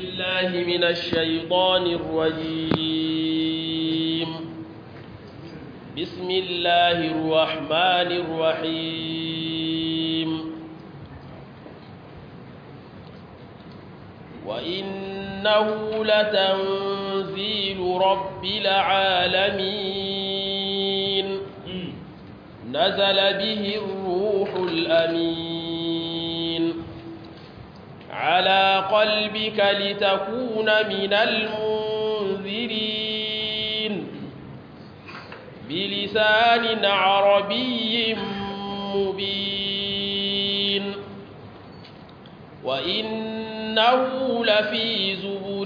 بالله من الشيطان الرجيم بسم الله الرحمن الرحيم وإنه لتنزيل رب العالمين نزل به الروح الأمين على قلبك لتكون من المنذرين بلسان عربي مبين وإنه لفي زبر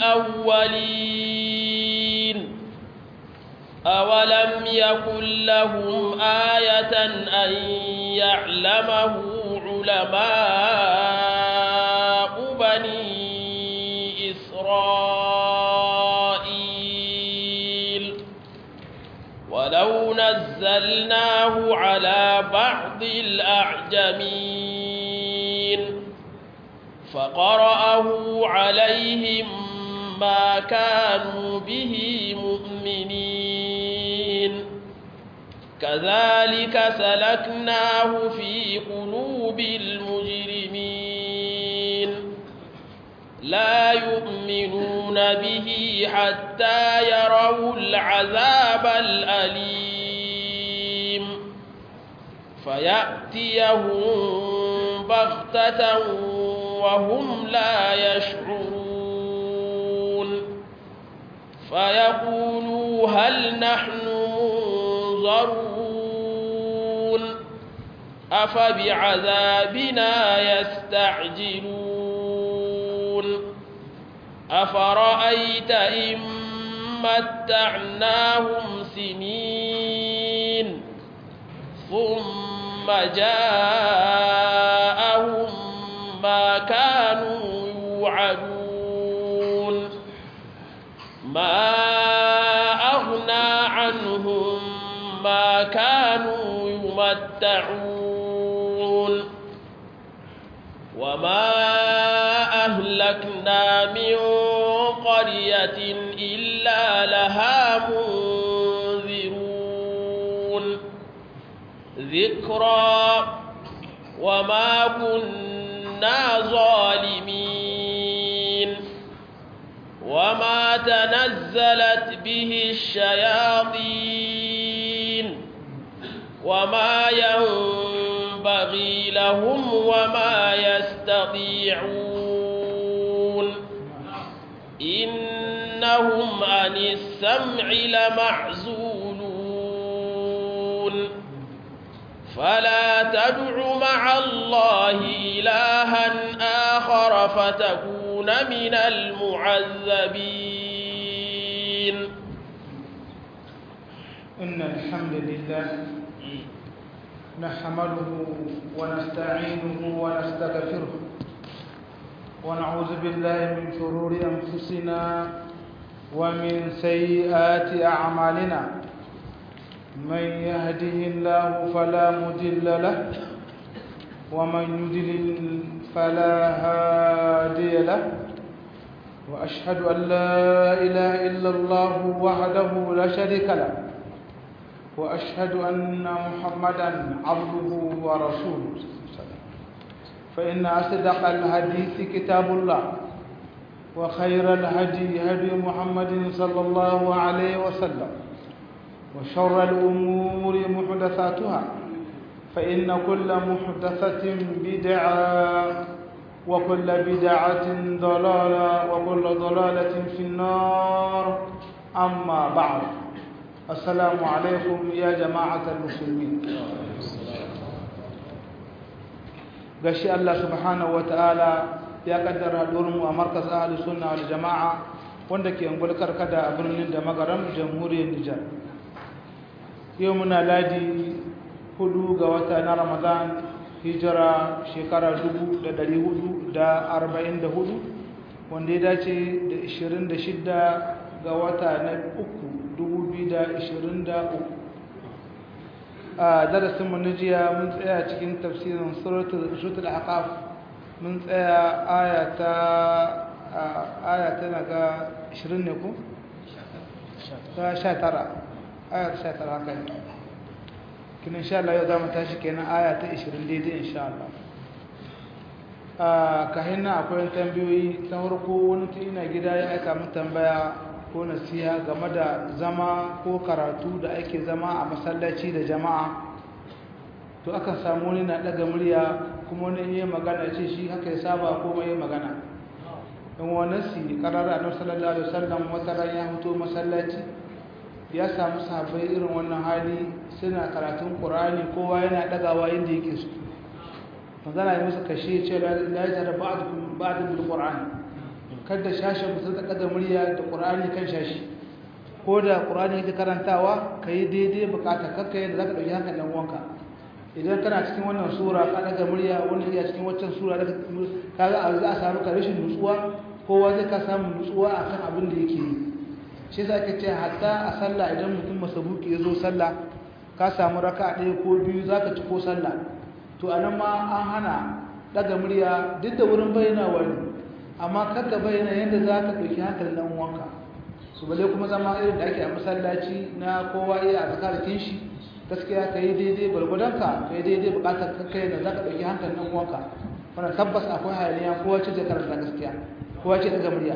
الأولين أولم يكن لهم آية أن يعلمه علماء بني إسرائيل ولو نزلناه على بعض الأعجمين فقرأه عليهم ما كانوا به مؤمنين كذلك سلكناه في قلوب المجرمين لا يؤمنون به حتى يروا العذاب الأليم فيأتيهم بغتة وهم لا يشعرون فيقولوا هل نحن منظرون أفبعذابنا يستعجلون أفرأيت إن متعناهم سنين ثم جاءهم ما كانوا يوعدون ما أغنى عنهم ما كانوا يمتعون وما أهلكنا من قرية إلا لها منذرون ذكرى وما كنا ظالمين وما تنزلت به الشياطين وما ينبغي لهم وما يستطيعون إنهم عن السمع لمعزولون فلا تدع مع الله إلها آخر فتكون من المعذبين إن الحمد لله نحمده ونستعينه ونستغفره ونعوذ بالله من شرور أنفسنا ومن سيئات أعمالنا من يهده الله فلا مضل له ومن يضلل فلا هادي له وأشهد أن لا إله إلا الله وحده لا شريك له وأشهد أن محمدا عبده ورسوله فإن أصدق الحديث كتاب الله وخير الهدي هدي محمد صلى الله عليه وسلم وشر الأمور محدثاتها فإن كل محدثة بدعة وكل بدعة ضلالة وكل ضلالة في النار أما بعد السلام عليكم يا جماعة المسلمين gashi Allah subhanahu wataala ya kaddara mu a markas ahli sunna wal jama'a wanda ke ungulkar kada a birnin da magaram jamhuriyar Nijar yau muna ladi hudu ga wata na Ramadan hijira shekara 1444 wanda ya dace da 26 ga wata na uku 2023 a darasinmu na jiya mun tsaya cikin tafsirin suratul aqaf mun tsaya aya ta aya tana ga 20 ne ko? ta 19 aya ta 19 haka ne kin insha Allah yau za mu tashi kenan aya ta 20 daidai insha Allah a kahin nan akwai tambayoyi ta farko wani ta ina gida ya aika min tambaya ko nasiha game da zama ko karatu da ake zama a masallaci da jama'a to akan samu wani na daga murya kuma wani yi magana ce shi haka ya saba ko mai magana in wani si karara na sallallahu alaihi wasallam wata ran ya fito masallaci ya samu sahabbai irin wannan hali suna karatun qur'ani kowa yana dagawa inda yake so magana ya musu kashe ce la ya da ba'dukum ba'dun bil qur'an kada shashin musu ta kada murya da qur'ani kan shashi ko da qur'ani yake karantawa kai daidai bukata kakka yadda zaka dauki hakan dan uwanka idan kana cikin wannan sura ka daga murya wannan iya cikin waccan sura daga kaga a za a samu ka rashin nutsuwa kowa zai ka samu nutsuwa akan abin da yake yi shi yasa ake ce hatta a sallah idan mutum masabuki ya zo sallah ka samu raka ɗaya ko biyu zaka ci ko sallah to anan ma an hana daga murya duk da wurin bayyana wani amma kada bayyana yadda za ka ɗauki hankalin ɗan uwanka su bale kuma zama irin da ake a masallaci na kowa iya a zakarakin shi gaskiya ka yi daidai gwargwadonka ka yi daidai bukatar kakkai da za ka ɗauki hankalin ɗan uwanka wannan tabbas akwai hayaniya kowa ce da karanta gaskiya kowa ce daga murya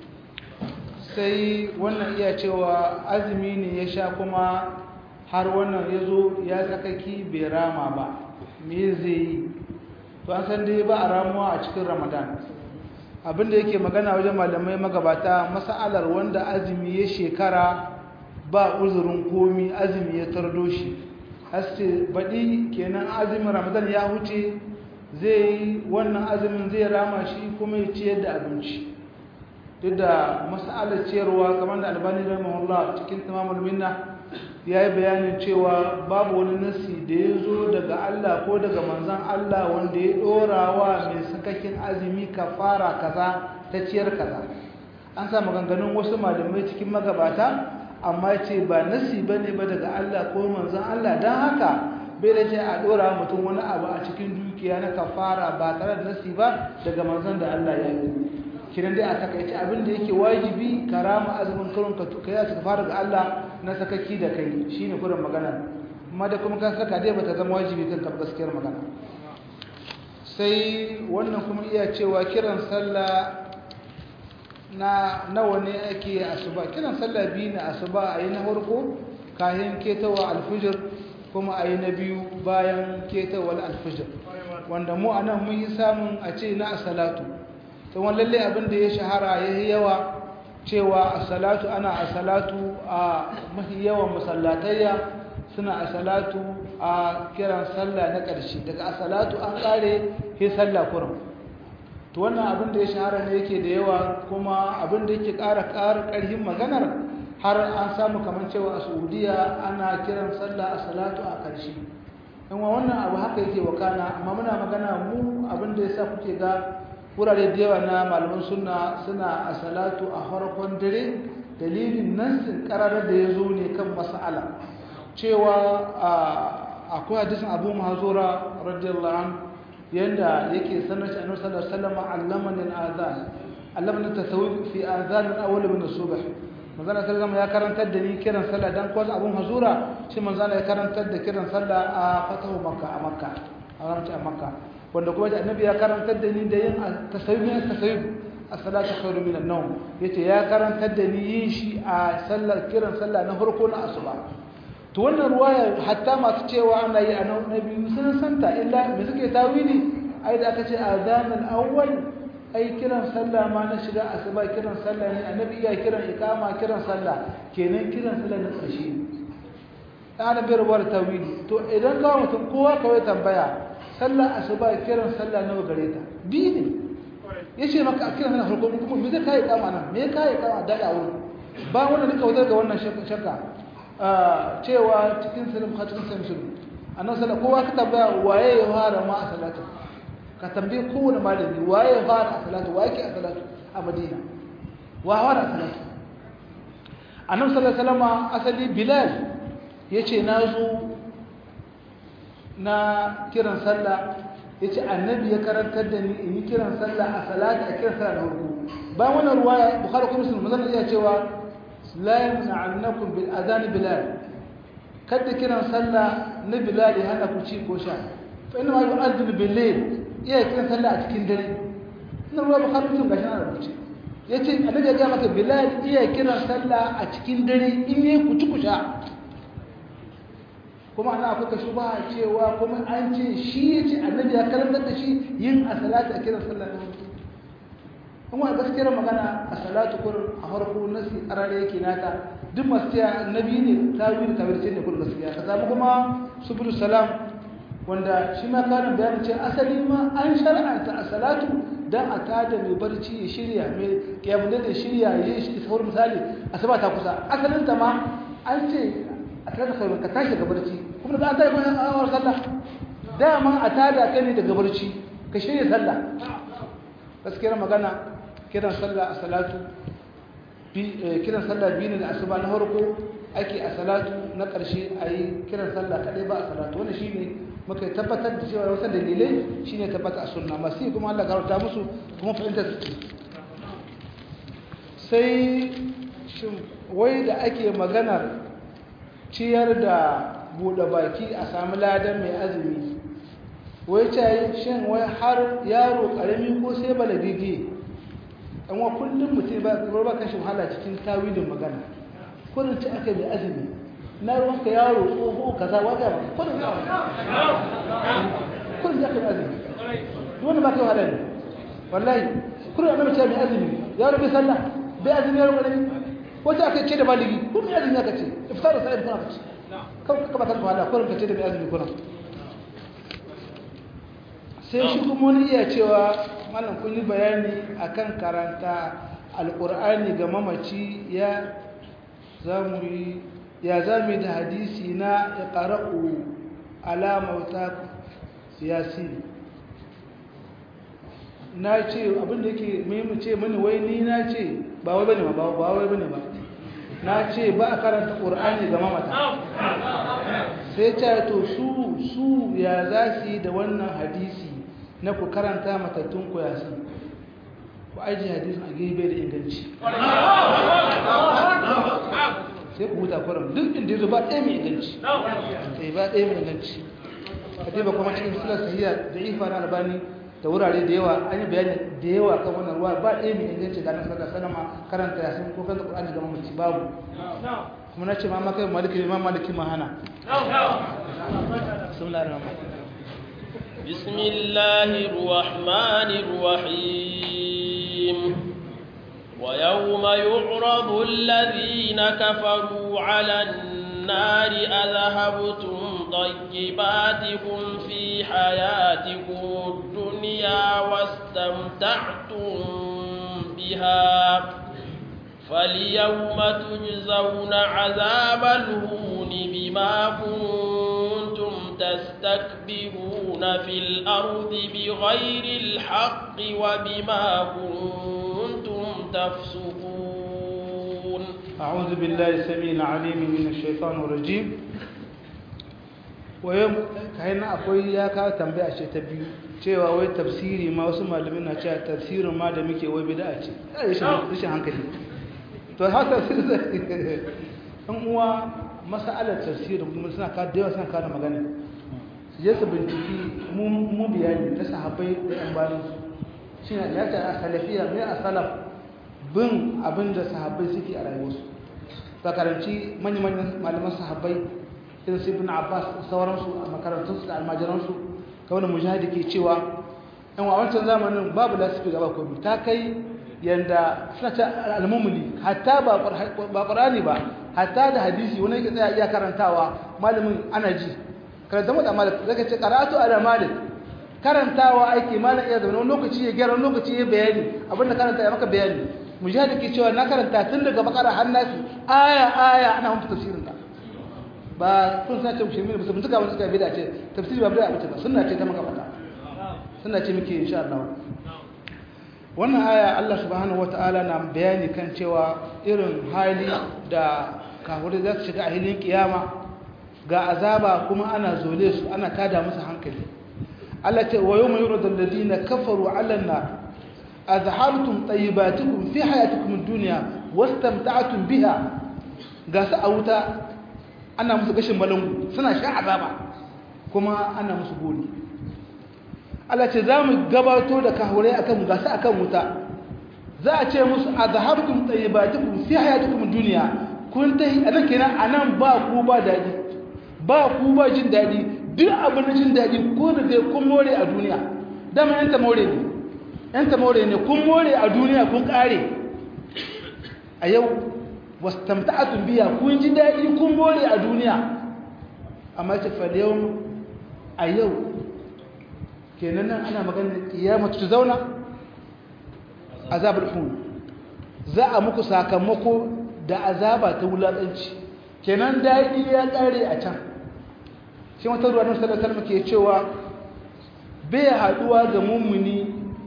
sai wannan iya cewa azumi ne ya sha kuma har wannan ya zo ya sakaki bai rama ba me zai yi to an san dai ba a ramuwa a cikin ramadan abinda yake magana wajen malamai magabata masa'alar wanda azumi ya shekara ba uzurin komi azumi ya tardo shi haske baɗi kenan azumin ramadan ya huce zai yi wannan azumin zai rama shi kuma ya ciyar da abinci duk da masa'alar ciyarwa kamar da albani rahimahullah cikin tamamul minna ya yi bayanin cewa babu wani nasi da ya zo daga Allah ko daga manzan Allah wanda ya ɗora wa mai sakakin azumi kafara kaza ta ciyar kaza an sa maganganun wasu malamai cikin magabata amma ce ba nasi ba ne ba daga Allah ko manzan Allah don haka bai da ce a ɗora mutum wani abu a cikin dukiya na kafara ba tare da nasi ba daga manzan da Allah ya yi kiran dai a takaice abin da yake wajibi karama azumin karon ka kai a fara ga Allah na sakaki da kai shine kurin magana amma da kuma kan saka dai bata zama wajibi kan gaskiyar magana sai wannan kuma iya cewa kiran sallah na nawa ne ake asuba kiran sallah biyu na asuba a yi na farko kayan ketawa alfijir kuma a yi na biyu bayan ketawar alfijir wanda mu anan mun yi samun a ce na asalatu to lalle abin da ya shahara ya yi yawa cewa a salatu ana a salatu a mafi yawan masallatayya suna a salatu a kiran sallah na ƙarshe daga a salatu an ƙare he sallah kurum to wannan abin da ya shahara ne yake da yawa kuma abin da yake ƙara ƙara ƙarfin maganar har an samu kamar cewa a saudiya ana kiran sallah a salatu a ƙarshe in wannan abu haka yake wakana amma muna magana mu abin da ya sa kuke ga wurare da yawa na malaman sunna suna a salatu a farkon dare dalilin nan sun karar da ya zo ne kan mas'ala cewa akwai hadisin abu mahazura radiyallahu an yanda yake sanar shi annabi sallallahu alaihi wasallam allamani al-adhan allamani tasawuf fi adhan al-awwal min as-subh manzana sallallahu ya karantar da ni kiran sallah dan ko abu mahazura shi manzana ya karantar da kiran sallah a fatahu makka a makka a ramta a makka wanda kuma annabi ya karantar da ni da yin tasawuf tasawuf as-salatu khairu min an-nawm yace ya karantar da ni yin shi a sallar kiran sallah na farko na asuba to wannan ruwaya hatta masu cewa ana yi a na biyu sun santa illa me suke tawili ai da aka ce azan al-awwal ai kiran sallah ma na shiga asuba kiran sallah ne annabi ya kiran iqama kiran sallah kenan kiran sallah na ƙarshe ana bai rubuwar tawili to idan ga mutum kowa kawai tambaya sallar asuba kiran sallah nawa gare ta bi ne yace maka kiran sallah farko kuma me zai kai kama nan me kai kama da da wurin ba wannan duka wutar ga wannan shakka cewa cikin salim ka cikin salim shiru annabi sallallahu kowa ka tambaya waye ya fara ma a salatu ka tambaye kowane malami waye ya fara a salatu waye ke a salatu a madina wa fara a salatu annabi sallallahu alaihi wasallam asali bilal yace na zo na kiran sallah ya ce annabi ya karantar da ni in yi kiran sallah a salata a kiran sallah na hudu bayan wannan ruwaya bukhari kuma muslim mazan iya cewa la yamna'annakum bil adhan bilal kada kiran sallah na bilal ya hana ku ci ko sha fa inna ma yu'adhdhu bil layl iya kiran sallah a cikin dare wannan ruwa bukhari muslim gashi na rubuce yace annabi ya ga maka bilal iya kiran sallah a cikin dare in yayi ku ci ku sha kuma ana akwai kashi ba cewa kuma an ce shi ya ce annabi ya karantar da shi yin a salatu a kiran sallah na mutu kuma gaskiyar magana a salatu kur a farko nasi arare yake nata duk masu cewa annabi ne ta yi da tabirce ne kun gaskiya ka samu kuma subul salam wanda shi ma karin bayanin ce asali ma an shar'anta a salatu dan a tada mai barci ya shirya mai kiyamun da shirya ya yi shi saurin misali asaba ta kusa asalin ta ma an ce a tada kai ka tashi daga barci kuma da an tada kai awar sallah dama a tada kai ne daga barci ka shirya sallah gaskiyar magana kiran sallah a salatu kiran sallah biyu ne da asuba na farko ake a salatu na ƙarshe a yi kiran sallah kaɗai ba a salatu wani shi ne muka tabbatar da cewa wasu dalilai shi ne tabbata a sunna masu yi kuma Allah karauta musu kuma fahimtar su sai wai da ake maganar ciyar da buɗe baki a sami ladan mai azumi wai ce shin wai har yaro ƙarami ko sai balagige an wa kullum mutum ba ba kan shi wahala cikin tawilin magana kullum ci aka mai azumi na ruwanka yaro tsoho kaza waga ba kullum ya kullum ya kai azumi wanda ba kai wahala ne wallahi kullum annabi ce mai azumi yaro bai sallah bai azumi yaro ƙarami wata aka ce da baligi kullum mai azumi aka ce iftar da sa'id kuna aka ce kawai ka ba ka wahala kullum ka ce da mai azumi kuna sai shi kuma wani iya cewa malam kun yi bayani akan karanta alkur'ani ga mamaci ya zamu yi ya zami da hadisi na ya qara'u alamauta yasin na ce abinda yake muhimmin ce mini wai ni na ce ba wai bane ba ba wai bane ba na ce ba a karanta qur'ani ga mamata sai ce to su su ya za su yi da wannan hadisi na ku karanta matattun ku yasin ku aji hadisin a gebe da inganci sai ku huta kuran duk inda yazo ba ɗaya mai inganci sai ba ɗaya mai inganci a ba kuma cikin sulat sahiya da ifa na albani da wurare da yawa an yi bayani da yawa kan wannan ruwa ba ɗaya mai inganci ga nan sallar sanama karanta yasin ko kan qur'ani ga mamaci babu kuma na ce ma maka maliki ma maliki ma hana bismillahir rahmanir بسم الله الرحمن الرحيم ويوم يعرض الذين كفروا على النار أذهبتم طيباتكم في حياتكم الدنيا واستمتعتم بها فاليوم تجزون عذاب الهون بما كنتم تستكبرون في الأرض بغير الحق وبما كنتم تفسقون أعوذ بالله السميع العليم من الشيطان الرجيم ويوم كاين akwai ya ka tambaya ce ta biyu cewa wai tafsiri ma wasu malamin na cewa tafsirin ma da muke wai bid'a ce rashin hankali to haka an uwa mas'alar tafsirin kuma suna ka da yawa suna ka da magana su je su binciki mu bayani ta sahabbai da yan bayan shi ne ya ta salafiya mai a salaf bin abin da sahabbai suke a rayuwarsu ta karanci manya-manyan malaman sahabbai irin su ibn abbas sauransu a makarantunsu da almajiransu ka wani mujahidi ke cewa yan wa wancan zamanin babu lasifi gaba komi ta kai yanda suna ta almumuli hatta ba ƙurani ba hatta da hadisi wani yake tsaya iya karantawa malamin ana ji karanta mata malik zaka ce karatu ala malik karantawa ake malam iya zaune wani lokaci ya gyara wani lokaci ya bayani abinda karanta ya maka bayani mujahid ke cewa na karanta tun daga bakara har nasi aya aya ana mun tafsirin ta ba kun sa ce mushrimin ba su mutuka wani suka bida ce tafsiri ba bida ba sunna ce ta maka fata sunna ce muke insha Allah wannan aya Allah subhanahu wataala na bayani kan cewa irin hali da kafirai za su shiga a hilin kiyama ga azaba kuma ana zole su ana tada musu hankali Allah ce wa yawma yuradu alladhina kafaru 'ala an-nar azhabtum tayyibatikum fi hayatikum ad-dunya wastamta'tum biha ga su a wuta ana musu gashin balangu suna sha azaba kuma ana musu gori Allah ce za mu gabato da kahurai akan ga su akan wuta za a ce musu azhabtum tayyibatikum fi hayatikum ad-dunya kun tahi anan kenan anan ba ku ba dadi ba ku ba jin dadi duk abin da jin dadi ko da dai kun more a duniya dama yanta more ne yanta more ne kun more a duniya kun kare a yau wastamta'atun biya kun ji dadi kun more a duniya amma ce fa yau a yau kenan nan ana magana kiyama ta zauna azabul hun za a muku sakamako da azaba ta wulakanci kenan dadi ya kare a can shi wata ruwa na sallallahu alaihi ke cewa bai haduwa ga mummuni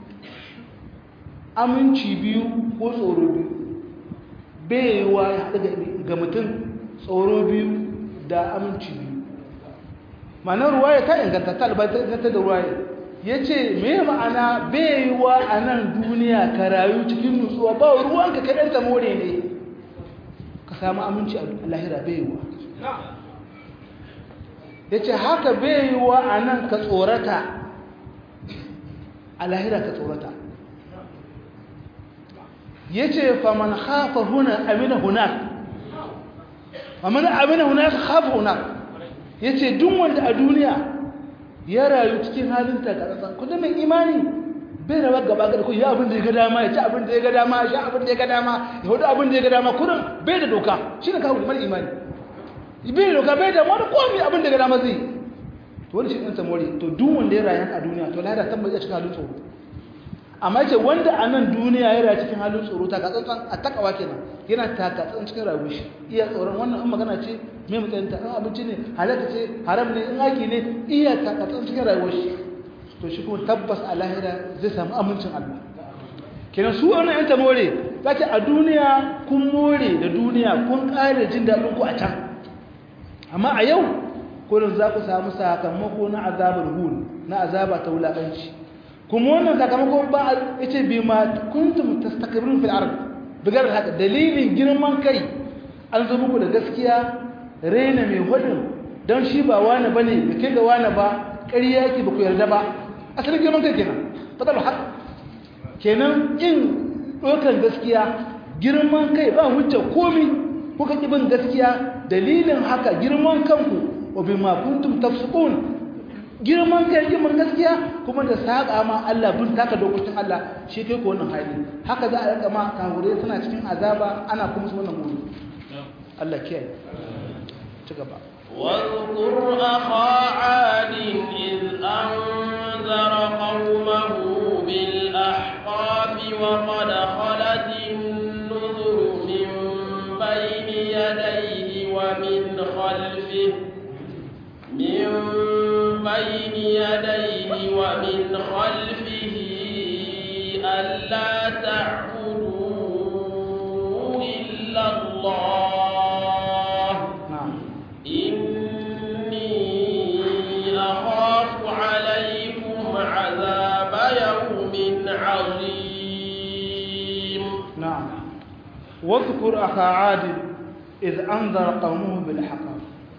aminci biyu ko tsoro biyu bai yiwa ya haɗu ga mutum tsoro biyu da aminci biyu ma'anar ruwaya ta inganta ta albatar da ruwaya ya ce me ma'ana bai yiwa a nan duniya ka rayu cikin nutsuwa ba ruwanka kaɗan ta more ne ka samu aminci a lahira bai yiwa ya ce haka bai yiwa a nan ka tsorata a lahira ka tsorata ya ce faman hafa huna amina hunak faman amina hunak hafa hunak ya ce duk wanda a duniya ya rayu cikin halin takarasa kudin mai imani bai rawa gaba gaba ya abin da ya ga dama ya ci abin da ya ga dama ya sha abin da ya ga dama ya hudu abin da ya ga dama kudin bai da doka shi ne kawo mai imani bai da doka bai da wani komi abin da ya ga dama zai to wani shi ɗin samori to duk wanda ya rayu a duniya to lahira tabbas ya cikin halin tsoro amma ce wanda a nan duniya ya rayu cikin halin tsoro ta katsantsan a takawa kenan yana takatsan cikin rayuwar shi iya tsoron wannan in magana ce mai matsayin ta in abinci ne halatta ce haram ne in aiki ne iya takatsan cikin rayuwar shi to shi kuma tabbas a lahira zai samu amincin Allah kenan su wannan yan ta more za ce a duniya kun more da duniya kun ƙare jin daɗin ku a can amma a yau kullum za ku samu sakamako na azabar hul na azaba ta wulaƙanci kuma wannan sakamako ba ya ce bi ma kuntum tastakbirun fil ard bigar haka dalilin girman kai an zo muku da gaskiya rena mai hudun don shi ba wani bane da kai ga wani ba ƙarya yake ba ku yarda ba asalin girman kai kenan fatal haq kenan in ɗaukar gaskiya girman kai ba hujja komi kuka ƙi bin gaskiya dalilin haka girman kanku wa bima kuntum tafsukun girman kai girman gaskiya kuma da saba ma Allah bin taka dokokin Allah shi kai ko wannan hali haka za a rika ma kafure suna cikin azaba ana kuma su wannan gudu Allah kiyaye ci gaba واذكر أخا عاد إذ أنذر قومه بالأحقاف وقد خلت النذر من بين يديه ومن خلفه من بين يديه ومن خلفه ألا تعبدوا إلا الله na'am إني أخاف عليكم عذاب يوم عظيم نعم واذكر أخا عاد إذ أنذر قومه بالحقاب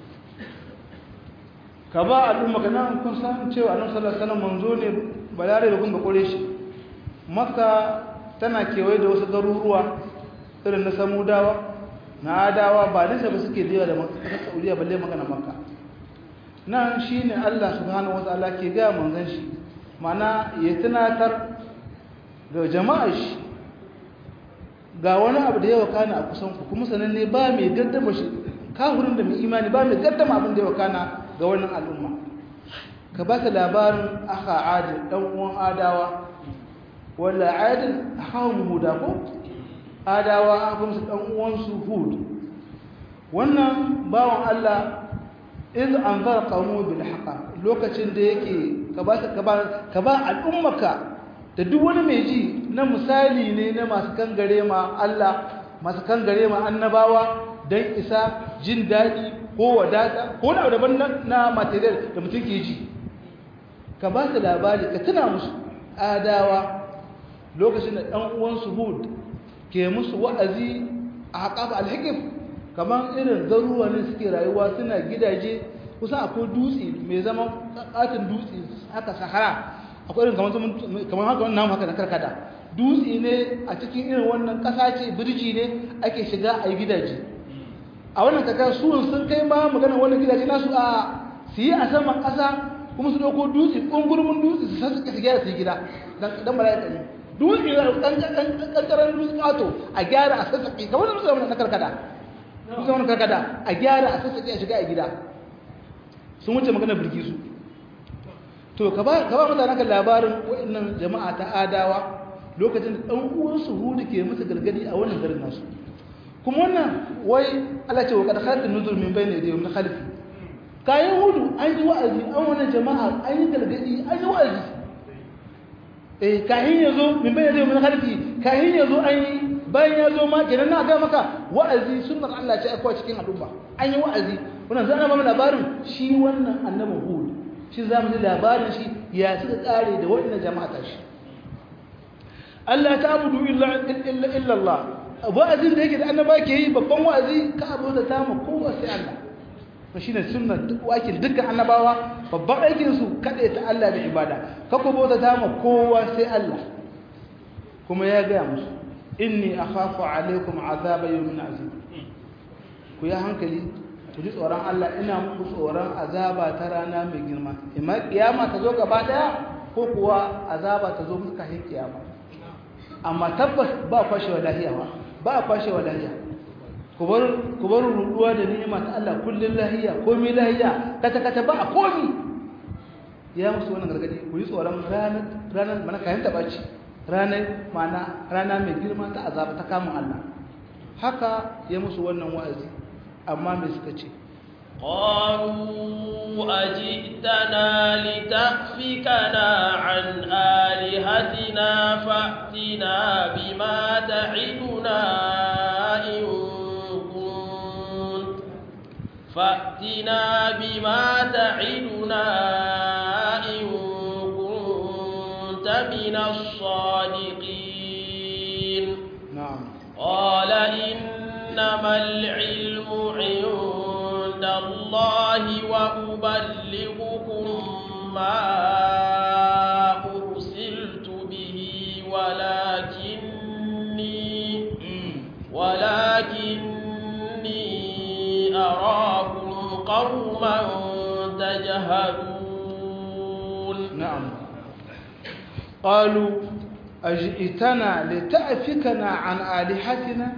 كبا الأمة كنا كن سان cewa Annabi sallallahu alaihi wasallam manzo ne balare da kun ba kore shi Makka tana kewaye da wasu garuruwa irin na Samudawa na Adawa ba nisa ba suke da da Makka ta Saudiya balle magana Makka nan shine Allah subhanahu wataala ke ga manzon shi mana ya tunatar ga jama'ar shi ga wani abu da yawa kana a kusan ku kuma sananne ba mai gaddama shi kafirin da mai imani ba mai gaddama abin da yawa kana ga wannan al'umma ka ba ta labarin aka adi dan uwan adawa wala adin hawan huda ko adawa an kuma su dan uwan su hud wannan bawan Allah iz anzara qawmu bil haqa lokacin da yake ka ba ka ba ka ba al'ummaka da duk wani mai ji na misali ne na masu kangare ma Allah masu kangare ma annabawa don isa jin daɗi ko wadata ko na daban na material da mutum ke ji ka ba su labari ka tuna musu adawa lokacin da ɗan uwansu hud ke musu wa'azi a haƙafa alhikif kamar irin garuruwa ne suke rayuwa suna gidaje kusan akwai dutse mai zama ƙatin dutse haka sahara akwai irin kamar haka wannan haka na karkada dutse ne a cikin irin wannan ƙasa ce birji ne ake shiga a yi gidaje a wannan kakar suwan sun kai ma magana wannan gidaje nasu a su yi a saman ƙasa kuma su ɗauko dutse ƙungurmin dutse su sassuka su gyara su yi gida don mala'ika ne dutse ƙanƙarar dutse ƙato a gyara a sassaƙe kamar da dutse na karkada dutse wani karkada a gyara a sassaƙe a shiga a gida sun wuce magana birki su to ka ba mutane kan labarin waɗannan jama'a ta adawa lokacin da ɗan uwansu hudu ke musu gargadi a wannan garin nasu kuma wannan wai Allah ce wa kad khalatun nuzur min bayni yadayhi min khalfi kayan hudu an yi wa'azi an wannan jama'a an yi gargadi an yi wa'azi eh kahin yazo min bayni yadayhi min khalfi kahin yazo an yi bayan ya zo ma kenan na ga maka wa'azi sunnar Allah ce akwai cikin al'umma an yi wa'azi wannan zan ba mu labarin shi wannan annabi hud shi za mu ji labarin shi ya suka tsare da waɗannan jama'a ta shi Allah ta abudu illa illa Allah wa'azin da yake da annaba ke yi babban wa'azi ka abu da ta mu kowa sai Allah to shine sunnar duk wakin dukkan annabawa babban aikin su kade ta Allah da ibada ka ku bauta ta mu kowa sai Allah kuma ya ga musu inni akhafu alaikum azaba yawmin azim ku ya hankali ku ji tsoron Allah ina muku tsoron azaba ta rana mai girma imma kiyama ta zo gaba daya ko kuwa azaba ta zo muka hin kiyama amma tabbas ba kwashewa lahiya ba ba kwashewa lahiya ku bar ku bar ruduwa da ni'ima ta Allah kullun lahiya komai lahiya kata kata ba a komi ya musu wannan gargadi ku yi tsoron ranar ranar mana kayan tabaci ranar mana rana mai girma ta azaba ta kamun Allah haka ya musu wannan wa'azi amma me suka ce قالوا أجئتنا لتأفكنا عن آلهتنا فأتنا بما تعدنا إن كنت فأتنا بما تعدنا إن كنت من الصادقين na'am قال إنما العلم عند الله وأبلغكم ما أرسلت به ولكني ولكني أراكم قوما تجهلون نعم قالوا أجئتنا لتأفكنا عن آلهتنا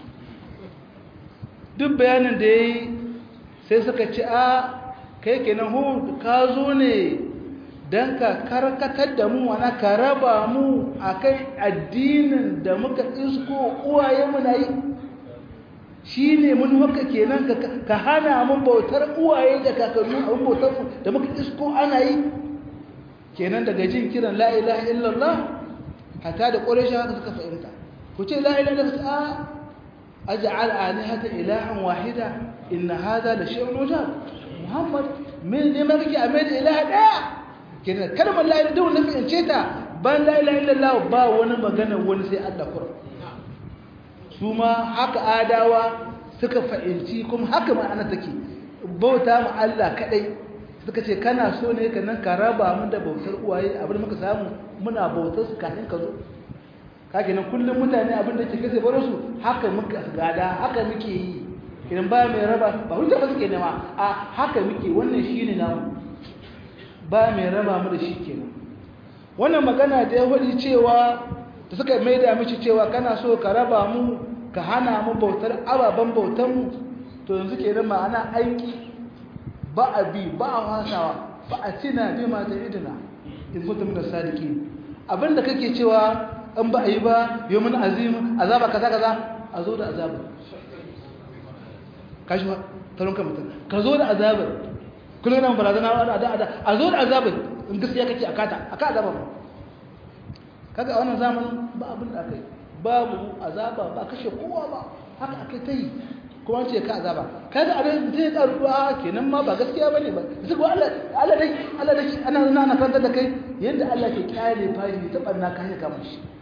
duk bayanin da ya yi sai suka ci a kai kenan hud ka zo ne don ka karkatar da mu wana ka raba mu a kai addinin da muka isko uwaye muna yi shi ne mun haka kenan ka hana mun bautar uwaye da kakannu abin bautar da muka isko ana yi kenan daga jin kiran la ilaha illallah hatta da ƙwarishin haka suka fahimta ku ce la ilaha illallah aj'al alihata ilahan wahida inna hadha la shay'un ujab muhammad min ne ma kake a mai da ilaha daya kenan kalmar la ilaha illallah nafi ce ta ban la ilaha illallah ba wani magana wani sai Allah kur su ma haka adawa suka fahimci kuma haka ma'ana take bauta ma Allah kadai suka ce kana so ne ka nan ka raba mu da bautar uwaye abin muka samu muna bautar su kafin ka zo kake nan kullum mutane abin da ke kase baro su haka muka gada haka muke yi idan ba mai raba ba hujja ba suke nema a haka muke wannan shine namu ba mai raba mu da shi kenan wannan magana da ya faɗi cewa da suka maida mishi cewa kana so ka raba mu ka hana mu bautar ababen bautar mu to yanzu kenan ma'ana aiki ba a bi ba a wasawa ba a tina bi ma ta idina in kuntum min as-sadiqin abinda kake cewa an ba a yi ba yawmin azim azaba kaza kaza a zo da azaba kashi ba taron kan mutum ka zo da azabar kullum nan barazana da da da a zo da azabar in gaskiya kake akata aka azaba ba kaga a wannan zamanin ba abin da akai babu azaba ba kashe kowa ba haka akai ta yi kuma ce ka azaba kaga abin da zai karu a kenan ma ba gaskiya bane ba su ko Allah Allah dai Allah dai ana nuna na kanta da kai yanda Allah ke kyale fashi ta banna ka haka kamar shi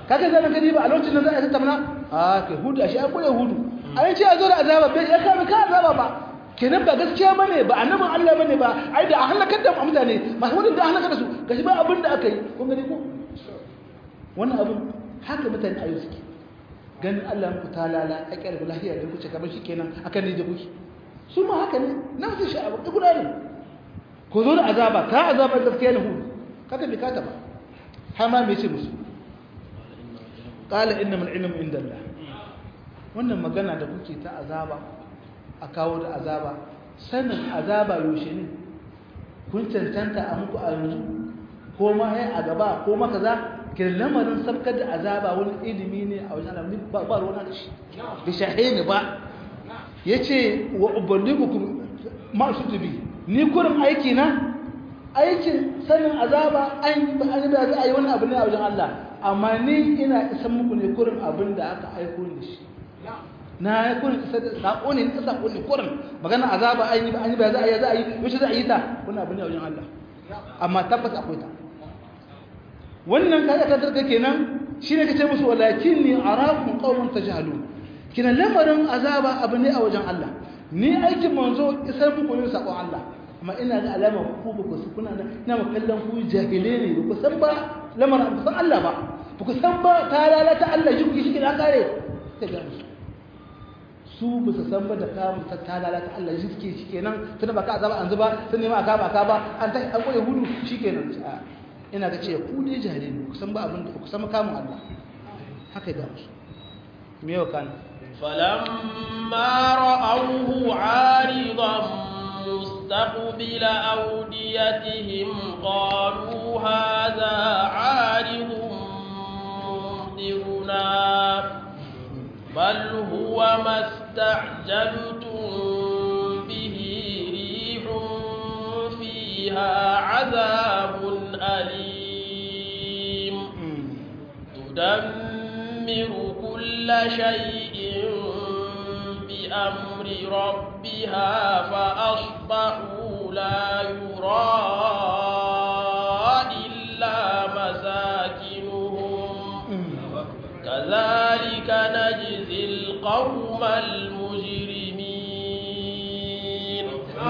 kaga zan gani ba a lokacin da za a tattauna a kai hudu ashe an kure hudu an ce a zo da azaba bai ya kama ka azaba ba kenan ba gaskiya bane ba annabin Allah bane ba ai da a halakar da mutane masu wani da halakar da su gashi ba abin da aka yi kun gani ko wannan abin haka mutane ayu suke ganin Allah ku talala a kyar lahiya da kuce kamar shi kenan akan ne da kuke su ma haka ne na su sha'awa da guda ne ko zo da azaba ka azaba gaskiya ne hudu kaka bi kata ba har ma me ce musu qala innamal ilmu indallah wannan magana da kuke ta azaba a kawo da azaba sanin azaba yaushe ne kun cancanta a muku a yanzu ko ma ya a gaba ko ma kaza ke lamarin sabkar da azaba wani ilimi ne a wajen alamun ba ba ruwan da shi bi shahini ba yace wa uballigukum ma sutubi ni kurin aiki na aikin sanin azaba an an da za a yi wani abu ne a wajen Allah amma ni ina isan muku ne kurin abin da aka aiko ni shi na ya kurin isa da sako ne ta sako ne kurin magana azaba an yi an yi ba za a yi za a yi yaushe za a yi ta wannan abu ne a wajen Allah amma tabbas akwai ta wannan kaga ka tarka kenan shine kace musu walakinni arakum qauman tajhalun kina lamarin azaba abu ne a wajen Allah ni aikin manzo isar muku ne sakon Allah amma ina ga alama ku ba ku kuna da ina ma kallon ku jahile ne ba ku san ba lamarin ba san Allah ba ba ku san ba ta lalata Allah shi kuke shi kina kare ta ga su ba su san ba da ka mu ta lalata Allah shi suke shi kenan tunda ba ka azaba an zuba sun nema aka ba ka ba an ta an koyi hudu shikenan ina ga ce ku dai jahile ne ku san ba abin da ku san kamun Allah haka ga musu me yau kana فلما رأوه عارضا مستقبل أوديتهم قالوا هذا عارض ممطرنا بل هو ما استعجلتم به ريح فيها عذاب أليم تدمر كل شيء بأمر ربها فأصبحوا لا يرى إلا مساكنهم كذلك نجزي القوم المجرمين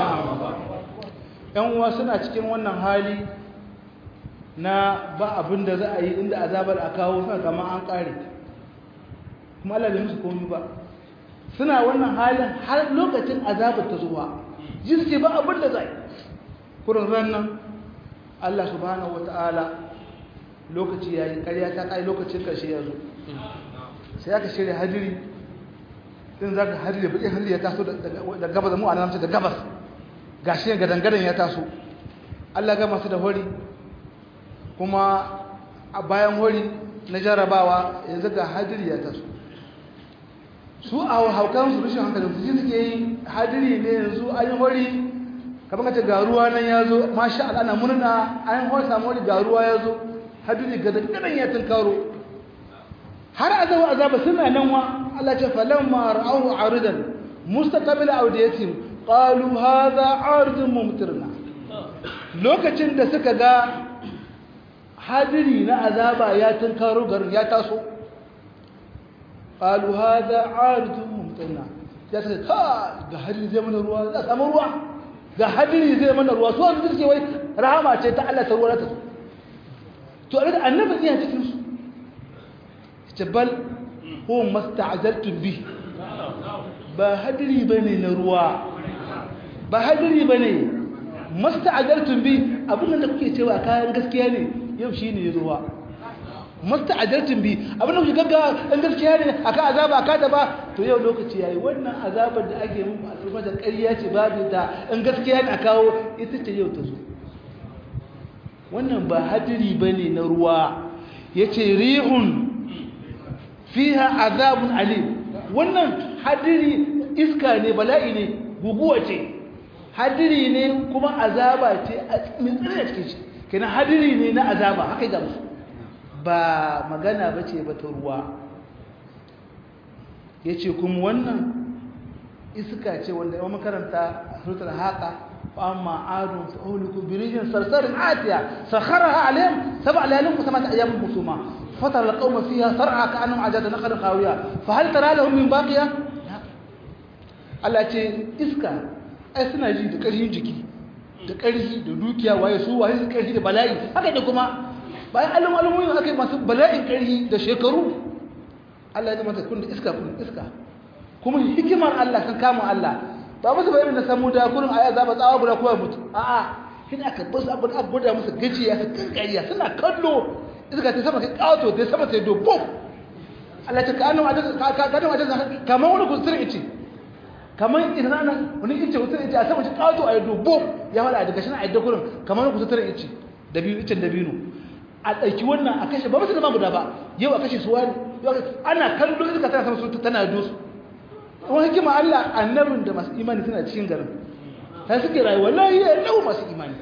‘yan uwa suna cikin wannan hali na ba abin da za a yi inda azabar a kawo suna kama an ƙare kuma Allah bai musu komi ba suna wannan halin har lokacin azabar ta zuwa jiske ba abin da zai kurin rannan Allah subhanahu wata'ala lokaci yayi ƙarya ta kai lokacin ƙarshe ya zo sai aka shirya hadiri din zaka hadiri baki hadiri ya taso da gabas mu anan da gabas gashi ga dangadan ya taso Allah ga masu da hori kuma a bayan hori na jarabawa yanzu ga hadiri ya taso su a haukan su rushin hankali su ji suke yi hadiri ne yanzu an yi hori kamar ka ce ga ruwa nan ya zo masha Allah ana murna an hori samu hori ga ruwa ya zo hadiri ga dangadan ya tunkaro har azabu azaba suna nan wa Allah ce falamma ra'ahu aridan mustaqbil awdiyatihim qalu hadha aridun mumtirna lokacin da suka ga hadiri na azaba ya tunkaro garin ya taso qalu hadha aridun mumtirna ya ce ka ga hadiri zai mana ruwa za samu ruwa ga hadiri zai mana ruwa so su ce wai rahama ce ta Allah ta ruwa ta to annabi iya cikin su jabal ko masta'ajaltum bi ba hadiri bane na ruwa ba hadiri bane masta'ajaltum bi abin da kuke cewa kayan gaskiya ne yau shine ruwa masta'ajaltum bi abin da kuke gaggawa in gaskiya ne aka azaba aka da ba to yau lokaci yayi wannan azabar da ake muku al'umma da ƙarya ce babu ta in gaskiya ne a kawo ita ce yau ta zo wannan ba hadiri bane na ruwa yace rihun fiha azabun alim wannan hadiri iska ne bala'i ne guguwa ce hadiri ne kuma azaba ce min tsirra cikin shi kenan hadiri ne na azaba haka ga musu ba magana bace ba ta ruwa yace kuma wannan iska ce wanda yawan makaranta suratul haqa fa amma adun fa uhliku bi rijin sarsarin atiya sakharaha alayhim sab'a layalin wa sab'ata ayyamin husuma fatar alqawma fiha sar'a ka'annahum ajada nakhlin qawiya fa hal tara lahum min baqiya Allah ce iska ai suna ji da ƙarfin jiki da ƙarfi da dukiya waye su waye su ƙarfi da bala'i haka da kuma bayan alim alimoyin aka yi masu bala'in ƙarfi da shekaru Allah ya zama ta kun da iska kun iska kuma hikimar Allah kan kama Allah ba musu bayanin da samu da kurin aya za ba tsawa guda kowa mutu a'a kin aka bar su abin aka gwada musu gajiya su kankariya suna kallo iska ta sama kai kawato ta sama sai do bom Allah ta kanu a ka ka kanu a kamar wani kusurin ice kamar idan ana wani ice kusurin ice a sama shi kawato a do bom ya fada daga shi na ayyuka kurin kamar wani kusurin ice da biyu icen da biyu a ɗauki wannan a kashe ba musu da guda ba yau a kashe su wani ana kallo iska tana sama su tana dosu wani hikima Allah annabin da masu imani suna cikin garin ta suke rayuwa layi lau masu imani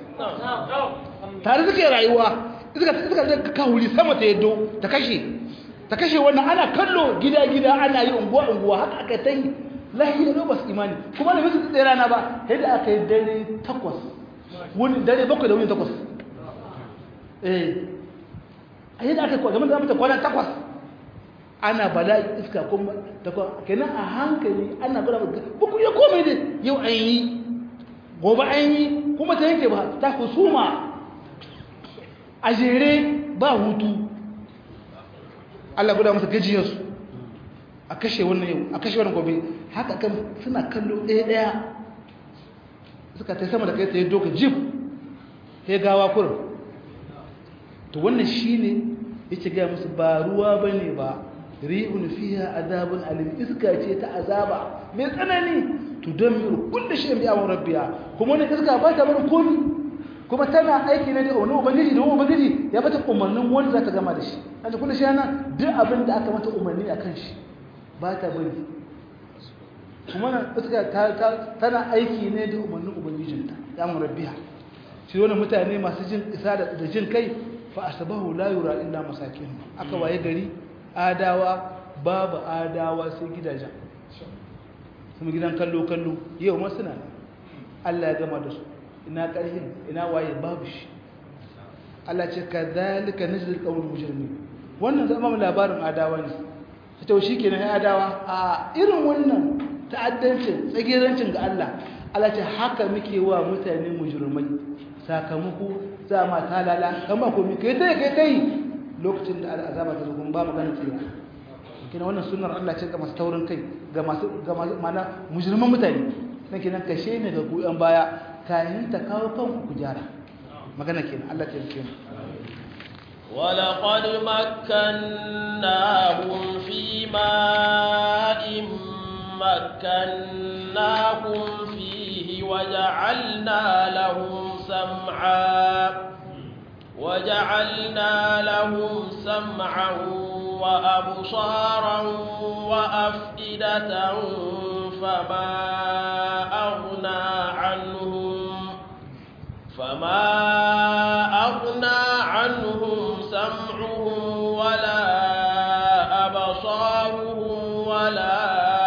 tare suke rayuwa iska iska da kawuri sama ta yaddo ta kashe ta kashe wannan ana kallo gida gida ana yi unguwa unguwa haka aka ta yi layi lau masu imani kuma da musu tsaye rana ba yadda aka yi dare takwas wani dare bakwai da wuni takwas eh a yadda aka yi game da mata kwana takwas ana bala'i iska kuma ta kenan a hankali ana gwada maka buku ya komai da yau an yi gobe an yi kuma ta yanke ba ta kusuma a jere ba hutu Allah gwada masa gajiyarsu a kashe wannan yau a kashe wannan gobe haka kan suna kallo ɗaya ɗaya suka ta sama da kai ta yi doka jif ya gawa kurin to wannan shi ne yake gaya musu ba ruwa ba ne ba ri'un fiha azabun alim iska ce ta azaba mai tsanani to don miru kullu shay'in bi amri rabbiya kuma ne iska ba ta bar komi kuma tana aiki ne da wani ubangiji da wani ubangiji ya bata umarnin wanda za ta gama da shi an kullu shay'an duk abin da aka mata umarni akan shi ba ta bari kuma nan iska tana aiki ne da umarnin ubangijinta ya amri rabbiya shi wani mutane masu jin isa da jin kai fa asbahu la yura illa masakin aka waye gari adawa babu adawa sai gidajen kuma gidan kallo-kallo yau masu na Allah ya gama da su ina ƙarhin ina waye babu shi Allah ce ka zalika najzil qawl mujrimin wannan zama labarin adawa ne ta shi kenan ya adawa a irin wannan ta'addancin tsagerancin ga Allah Allah ce haka muke wa mutane mujrimai sakamako za ma talala kama ko mi kai tai kai tai lokacin da azaba ta zo kuma ba magana tsira kina wannan sunnar Allah ce ga masu taurin kai ga masu ga mana mujriman mutane dan kinan kashe ne ga goyon baya kayan ta kawo kanku ku gyara magana kenan Allah ta yi ولقد مكناهم في ماء مكناكم فيه وجعلنا لهم سمعا وجعلنا لهم سمعا وأبصارا وأفئدة فما أغنى عنهم فما أغنى عنهم سمعهم ولا أبصارهم ولا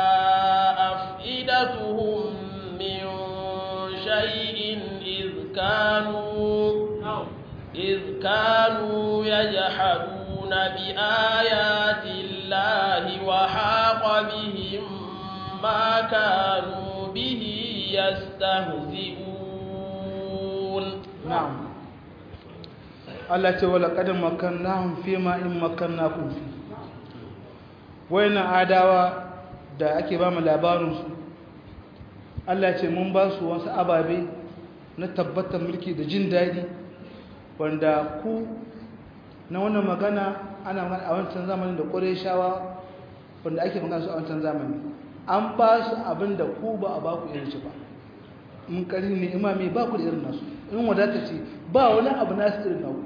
أفئدتهم من شيء إذ كانوا إذ كانوا يجحدون بآيات الله وحاق بهم ما كانوا به يستهزئون نعم Allah ce wala kadin makannahum fi ma in makannakum fi wayannan adawa da ake ba mu labarin su Allah ce mun ba su wasu ababe na tabbatar mulki da jin daɗi wanda ku na wannan magana ana magana a wancan zamanin da ƙureshawa wanda ake magana su a wancan zamani an ba su abin da ku ba a ba ku irin shi ba in ƙarfi ne imami ba ku da irin nasu in wadata ce ba wani abu nasu irin naku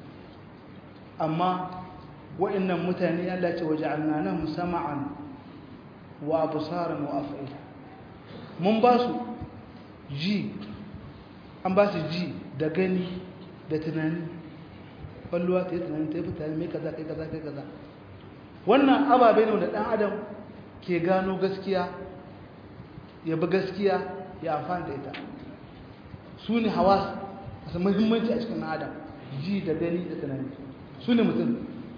amma wa'annan mutane Allah ce waje annana musamman wa abusaran wa afa'ila mun ba su ji an ba su ji da gani da tunani kwallowa ta yi tunani ta yi fitani mai kaza kai kaza kai kaza wannan ababe ne da ɗan adam ke gano gaskiya ya bi gaskiya ya amfani da ita su ne hawa masu muhimmanci a cikin adam ji da gani da tunani su ne mutum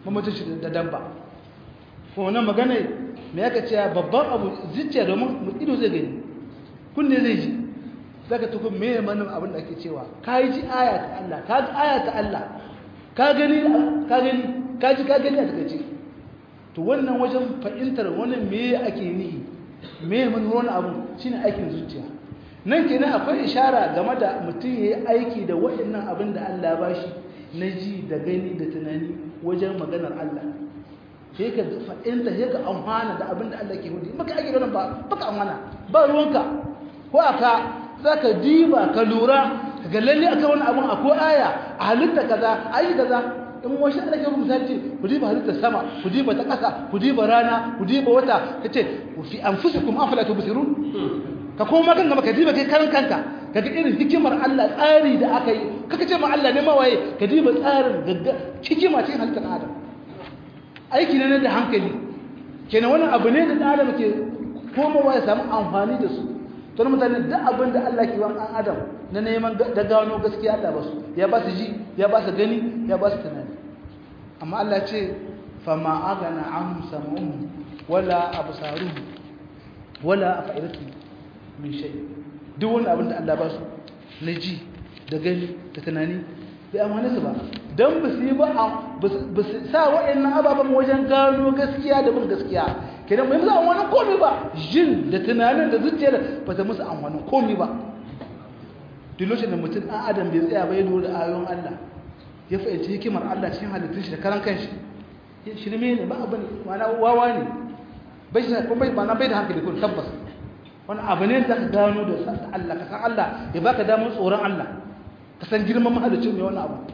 mamacin shi da dabba kuma wannan magana me yaka ce babban abu zuciya domin ido zai gani kunne zai ji zaka tuku me manin abin da ake cewa ka yi ji aya ta Allah ka ji aya ta Allah ka gani ka gani ka ji ka gani a takaice to wannan wajen fahimtar wannan me ake nihi me manin wani abu shine aikin zuciya nan kenan akwai ishara game da mutum ya yi aiki da waɗannan abin da Allah ba shi na ji da gani da tunani wajen maganar Allah sai ka fa'inta sai ka amfana da abin da Allah ke hudu maka ake ganin ba baka amfana ba ruwanka ko aka za ka diba ka lura ga lalle akan wani abin akwai aya a halitta kaza ayi kaza in wasu da ke misali ce ku diba halitta sama ku diba ta ƙasa ku diba rana ku diba wata kace fi anfusikum afala tubsirun ka koma kan gaba ka diba kai karan kanka ka ga irin hikimar Allah tsari da aka yi kaka ce ma Allah ne mawaye ka diba tsarin gagga hikima cikin halittar Adam aiki ne da hankali kenan wannan abu ne da Adam ke komawa ya samu amfani da su to mutane duk abin da Allah ke wa an Adam na neman da gano gaskiya Allah ba su ya ba su ji ya ba su gani ya ba su tunani amma Allah ce fama agana an samuhum wala absaruhum wala afa'idatuhum min shay duk wani abin da Allah ba su na ji da gani da tunani bai amfane su ba don ba su yi ba ba su sa waɗannan ababen wajen gano gaskiya da bin gaskiya kenan bai musu amfanin komi ba jin da tunanin da zuciyar ba ta musu amfanin komi ba duk lokacin da mutum ɗan adam bai tsaya ba ya lura da ayoyin Allah ya fahimci hikimar Allah cikin halittun shi da karan kanshi shirme ne ba abin ma'ana wawa ne bai shi kuma bai ma'ana bai da hankali kun tabbas wani abu ne da ka gano da Allah ka san Allah ya baka damar tsoron Allah ka san girman mahalicin mai wannan abu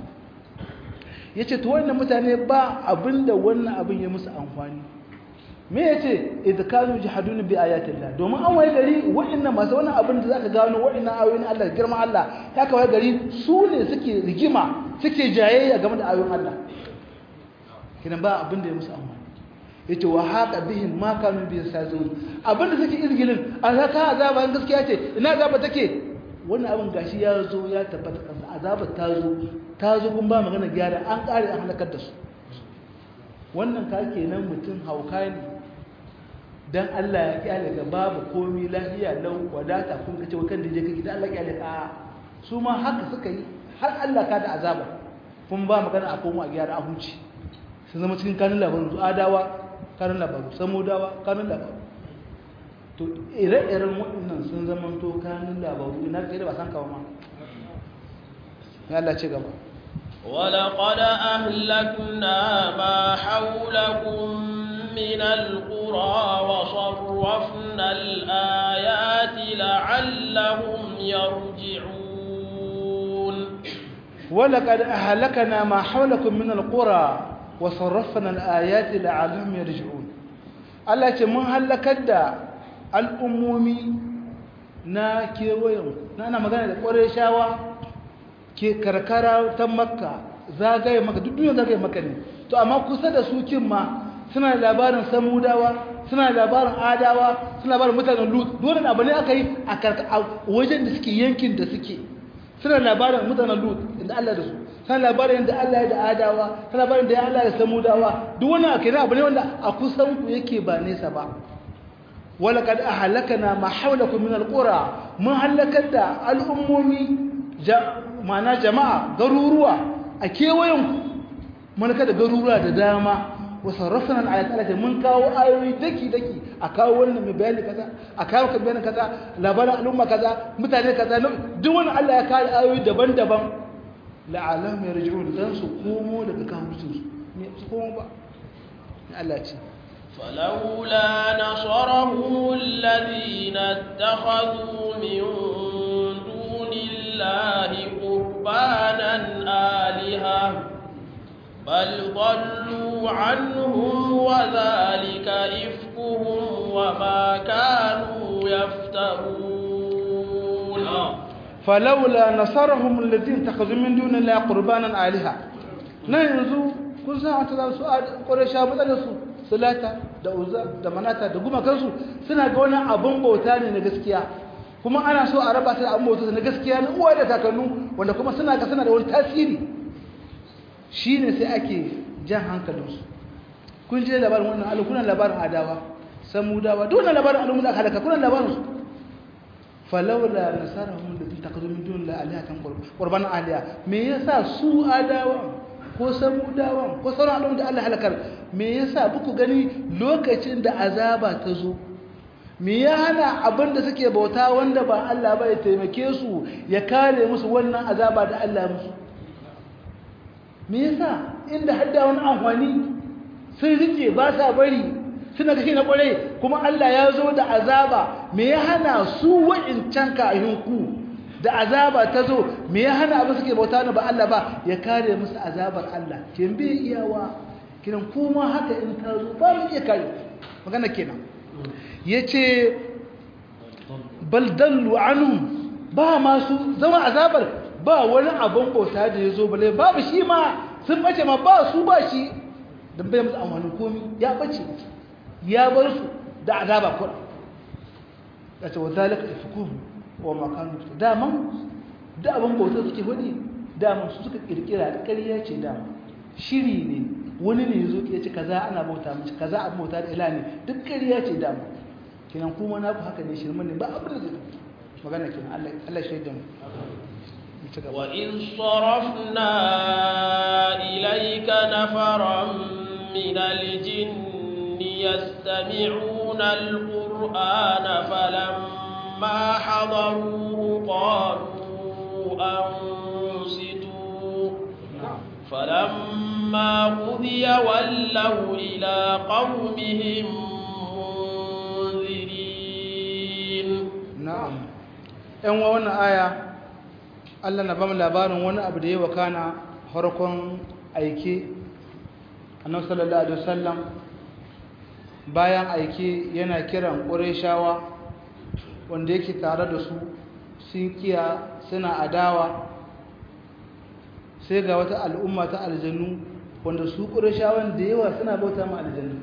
ya ce to wannan mutane ba abinda wannan abin ya musu amfani me ya ce idkanu jihadun bi ayatillah domin an waye gari wa'annan masu wannan abin da zaka gano wa'annan ayoyin Allah girman Allah ya kawai gari su ne suke rigima suke jayayya game da ayoyin Allah kinan ba abin da ya musu amfani yace wa haqa bihim ma kanu bi yasazun abinda suke izgilin azaka azaba gaskiya ce ina azaba take wannan abin gashi ya zo ya tabbata kansa azaba ta zo ta zo kun ba magana gyara an kare an halakar da su wannan ka kenan mutum hauka ne dan Allah ya kyale ga babu komi lafiya lau wadata kun kace wa kan dije kake dan Allah kyale ka su ma haka suka yi har Allah ka da azaba kun ba magana a komo a gyara a huci sun zama cikin kanun labarin su adawa kanun labaru samudawa kanun labaru to ire-iren waɗannan sun zama to kanun labaru ina kai da ba san kawo ma ya Allah ce gaba ولقد أهلكنا ما حولكم من القرى وصرفنا الآيات لعلهم يرجعون ولقد أهلكنا ما حولكم من القرى وصرفنا الآيات لعلهم يرجعون Allah ce mun halakar da al'ummomi na kewayen na ana magana da ƙwarar shawa ke karkara ta makka zagaye maka duk duniya zagaye maka ne to amma kusa da su kin ma suna da labarin samudawa suna da labarin adawa suna labarin mutanen lut dole abu ne aka yi a wajen da suke yankin da suke suna da labarin mutanen lut inda Allah da su suna labarin yadda Allah ya da adawa suna labarin da ya Allah ya samudawa duk wani ake abu ne wanda a kusan ku yake ba nesa ba wala kad ahlakana ma hawlakum min alqura mun halakar da al'ummomi ma'ana jama'a garuruwa a kewayen ku mun da garuruwa da dama wa sarrafna al-ayat allati mun kawo ayoyi daki daki a kawo wannan mai bayani kaza a kawo ka bayani kaza labarin al'umma kaza mutane kaza duk wani Allah ya kawo ayoyi daban-daban la'alam yarji'un dan su komo daga kafircin su ne su komo ba Allah ce فلولا نصرهم الذين اتخذوا من دون الله قربانا آلهة بل ضلوا عنهم وذلك إفكهم وما كانوا يفترون فلولا نصرهم الذين اتخذوا من دون الله قربانا آلهة nan yanzu kun san ta za su ƙwarisha matsalarsu sulata da uza da manata da gumakansu suna ga wani abin bauta ne na gaskiya kuma ana so a raba ta da abin bauta na gaskiya na uwa da kakannu wanda kuma suna ga suna da wani tasiri shi ne sai ake jan hankalinsu kun je labarin wannan alu kuna labarin adawa samudawa duk wannan labarin alu da halaka kuna labarin su falawla nasarahum da takazu min dun la alihatan qurban aliya me yasa su adawa ko samudawa ko sauran al'umma da Allah halakar me yasa buku gani lokacin da azaba ta zo me ya hana abin da suke bauta wanda ba Allah ba ya taimake su ya kare musu wannan azaba da Allah musu me yasa inda hadda wani amfani sun rike ba sa bari suna kashi na kwarai kuma Allah ya zo da azaba me ya hana su wa'incan kahinku da azaba ta zo me ya hana abin suke bauta na ba Allah ba ya kare musu azabar Allah kin bi iyawa kiran kuma haka in ta zo ba mu iya kare magana kenan yace bal dallu anhum ba masu zama azabar ba wani abin bauta da ya zo bale babu shi ma sun bace ma ba su ba shi don bai musu amfanin komi ya bace ya bar su da azaba kuɗa ya ce wa zalika ifkum wa makanu daman da abin bauta suke hudi daman su suka kirkira da ƙarya ce dama shiri ne wani ne zo ya ce kaza ana bauta mace kaza abin bauta da ila ne duk ƙarya ce dama kinan kuma na ku haka ne shirman ne ba abin da zai magana kenan Allah Allah shaidan وإذ صرفنا إليك نفرا من الجن يستمعون القرآن فلما حضروه قالوا أنصتوا فلما قضي ولوا إلى قومهم منذرين نعم ‘yan wannan aya Allah na bamu labarin wani abu da ya wakana harkon aike annabi sallallahu alaihi wasallam bayan aike yana kiran qurayshawa wanda yake tare da su sun kiya suna adawa sai ga wata al'umma ta aljannu wanda su qurayshawan da yawa suna bauta ma aljannu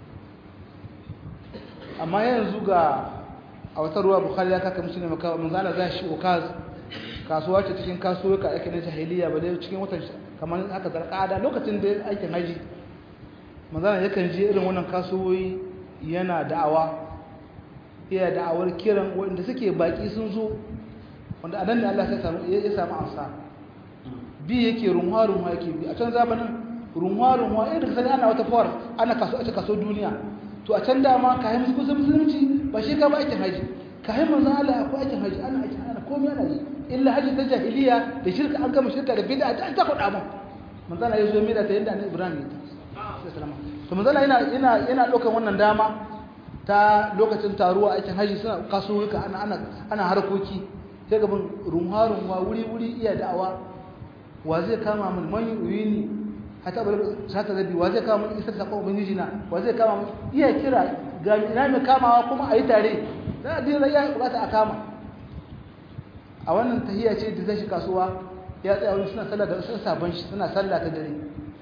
amma yanzu ga a wata ruwa bukhari ya kaka musulmi makawa manzo Allah zai shi ukaz kasuwa ce cikin kasuwa ake na jahiliya ba dai cikin watan kamar haka zarkada lokacin da aikin haji manzana yakan je irin wannan kasuwoyi yana da'awa iya da'awar kiran wanda suke baki sun zo wanda anan ne Allah ya samu ya samu amsa bi yake runwa runwa yake bi a can zamanin runwa runwa irin sai ana wata fawar ana kaso a kaso duniya to a can dama kayan musulunci ba shi ka ba aikin haji kayan manzo Allah akwai aikin haji ana aikin ana komai ana yi illa haji ta jahiliya da shirka an gama shirka da bid'a ta ta kuɗa mun manzo Allah ya zo mira ta yanda annabi Ibrahim ya ta sallama to manzo Allah yana yana yana ɗaukar wannan dama ta lokacin taruwa aikin haji suna kasuwuka ana ana ana harkoki sai gaban runwa runwa wuri wuri iya da'awa wa zai kama mun man yuyini hata bar sata zabi wa zai kama mun isar sakon ubangiji na wa zai kama mun iya kira ga ina mai kamawa kuma a yi tare da addinin ya bukata a kama a wannan tahiyya ce da zai shi kasuwa ya tsaya wani suna sallah da sun sabon shi suna sallah ta dare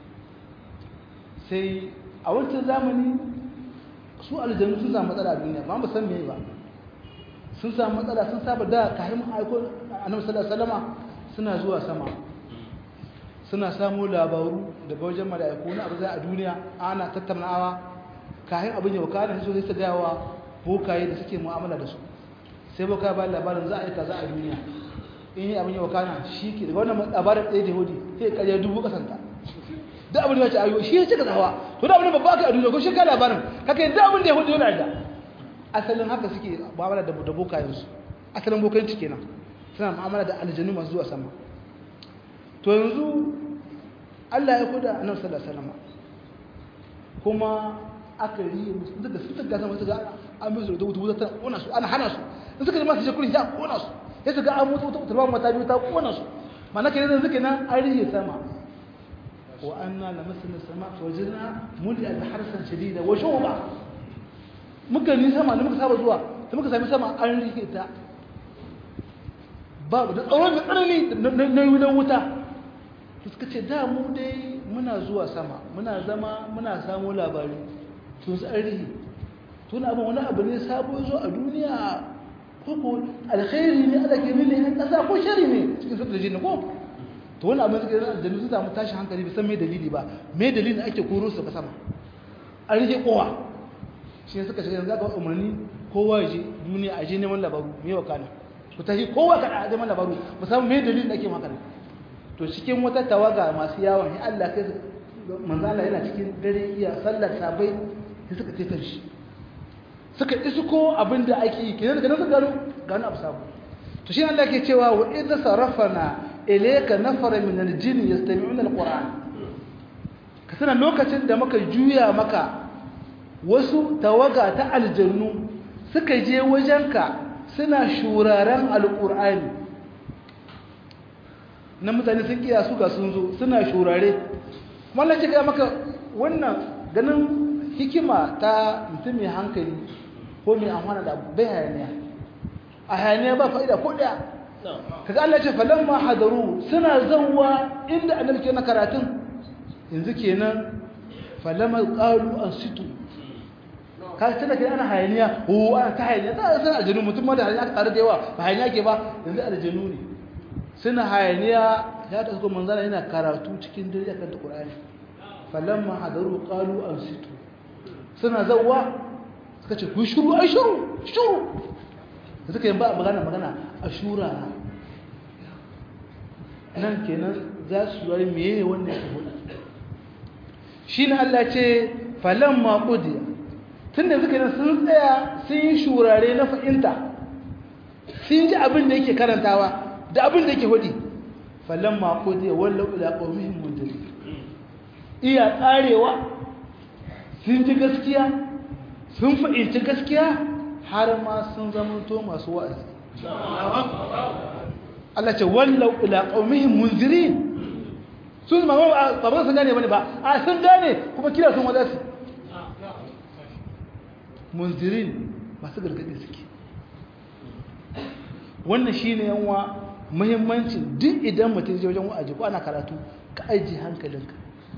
sai a wancan zamani su aljanu sun samu matsala a duniya ba mu san me ba sun samu matsala sun saba da kayan aiko annabi sallallahu alaihi wasallama suna zuwa sama suna samu labaru daga wajen mala'iku na abu za a duniya ana tattaunawa kayan abin yau kana so sai su ga wa bokaye da suke mu'amala da su sai boka ba labarin za a yi kaza a duniya in yi abin yau kana shi ke daga wannan labarin ɗaya da yahudi sai ƙarya dubu ƙasanta da abin da ya ce ayo shi ya cika zawa to da abin da babba ka a duniya ko shi ka labarin kaka yadda abin da yahudi yana da asalin haka suke mu'amala da da bokayensu asalin bokanci kenan suna mu'amala da aljanu masu zuwa sama to yanzu Allah ya kuda annabi sallallahu alaihi wasallam kuma aka yi musu daga su ta gasa masu ga an musu da wuta ta kona su ana hana su in suka ji masu shekurin ya kona su ya ga an mutu wuta turban mata biyu ta kona su mana ke yanzu suke nan an rihe sama wa anna lamasna sama fa wajadna muli al harsan shadida wa shuba muka ni sama da muka saba zuwa da muka sami sama an rihe ta babu da tsawon mai tsanani na yi wuta suka ce da mu dai muna zuwa sama muna zama muna samu labari to su arihi tun abin wani abu ne sabo zo a duniya ko ko alkhairi ne ala ke ne na kasa ko shari ne cikin sautar jini ko to wani abin suka yi aljanu sun samu tashin hankali bai san me dalili ba me dalilin ake koro su ba sama an rike kowa shi ne suka shiga yanzu aka umarni kowa ya je duniya a je neman labaru me wa kana ku tafi kowa ka a neman labaru musamman me dalilin ake maka to cikin wata tawaga masu yawon ya Allah kai manzo Allah yana cikin dare iya sallar sabai sai suka ce shi suka isko abinda ake yi kenan daga nan suka gano gano abu sabo to shi Allah ke cewa wa idza sarafana ilayka nafara min al-jinn yastami'una al-qur'an ka sanar lokacin da muka juya maka wasu tawaga ta aljannu suka je wajenka suna shuraren alqur'ani na mutane sun kiya su ga sun zo suna shurare mallan ce ga maka wannan ganin hikima ta mutum mai hankali ko mai amfana da bai hayaniya a hayaniya ba fa'ida ko daya kaga Allah ce falamma hadaru suna zawwa inda annabi ke na karatun yanzu kenan falamma qalu ansitu ka tana kai ana hayaniya o ana ta hayaniya ta san aljanu mutum ma da hayaniya aka tare da yawa ba hayaniya ke ba yanzu aljanu ne suna hayaniya ya ta ko manzana yana karatu cikin dare akan Qur'ani falamma hadaru qalu ansitu suna zawwa suka ce ku shiru ai shiru shiru da suka yi ba magana magana a shura nan kenan za su yi meye wannan ya hudu shi ne Allah ce falon maƙudiya tun da suka yi sun tsaya sun yi shurare na fahimta sun ji abin da yake karantawa da abin da yake hudu falon maƙudiya wallo ila ƙaumihin mundari iya tsarewa sun ji gaskiya sun fahimci gaskiya har ma sun zamanto masu wa'azi Allah ce wallau ila qaumihim munzirin sun ma ba ba sun gane bane ba a sun gane kuma kira sun wada su munzirin masu gargadi suke wannan shine yanwa muhimmancin duk idan mutum je wajen wa'azi ko ana karatu ka ajiye hankalinka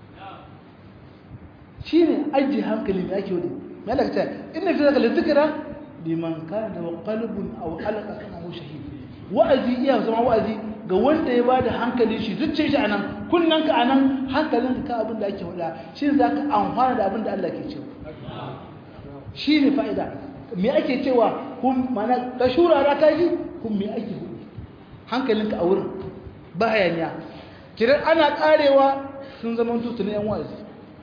shine ajiye hankali me ake wadi me Allah ta inna fi zalika dhikra liman kana wa qalbun aw alqa kama shahid wa'azi iya zama wa'azi ga wanda ya bada hankalin shi zuciyar shi anan kunnan ka anan hankalin ka abin da ake wada shi zaka amfana da abin da Allah ke cewa shine fa'ida me ake cewa kun mana ka shurara ka ji kun me ake hudu hankalin ka a wurin ba hayaniya kiran ana karewa sun zama tutu na yan wa'azi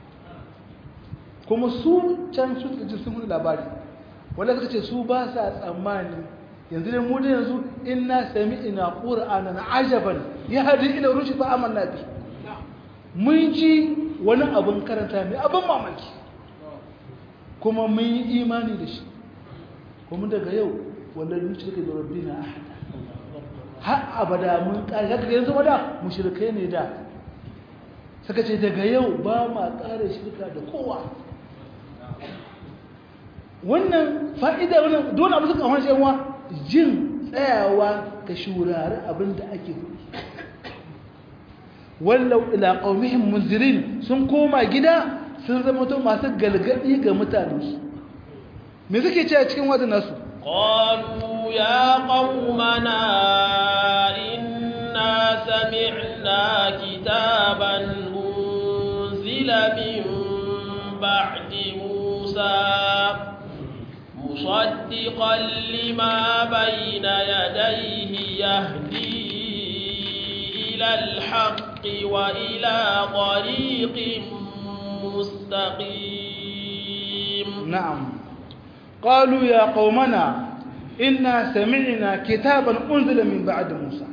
kuma su can su ji sun hudu labari wanda suka ce su ba sa tsammani yanzu ne mu da yanzu inna sami'na qur'anan ajaban yahdi ila rushd fa amanna bi mun ji wani abun karanta mai abin mamaki kuma mun yi imani da shi kuma daga yau wallahi mun shirka da rabbina ahada har abada mun kare daga yanzu wada mushrikai ne da suka ce daga yau ba ma kare shirka da kowa wannan fa'ida wannan dole abu suka hanshe wa jin tsayawa ka shurari abin da ake hudu wallau ila qaumihim munzirin sun koma gida sun zama to masu galgadi ga mutanensu me suke cewa cikin wazin nasu qalu ya qaumana inna sami'na kitaban unzila min ba'di musa مصدقا لما بين يديه يهدي إلى الحق وإلى طريق مستقيم نعم قالوا يا قومنا إنا سمعنا كتابا أنزل من بعد موسى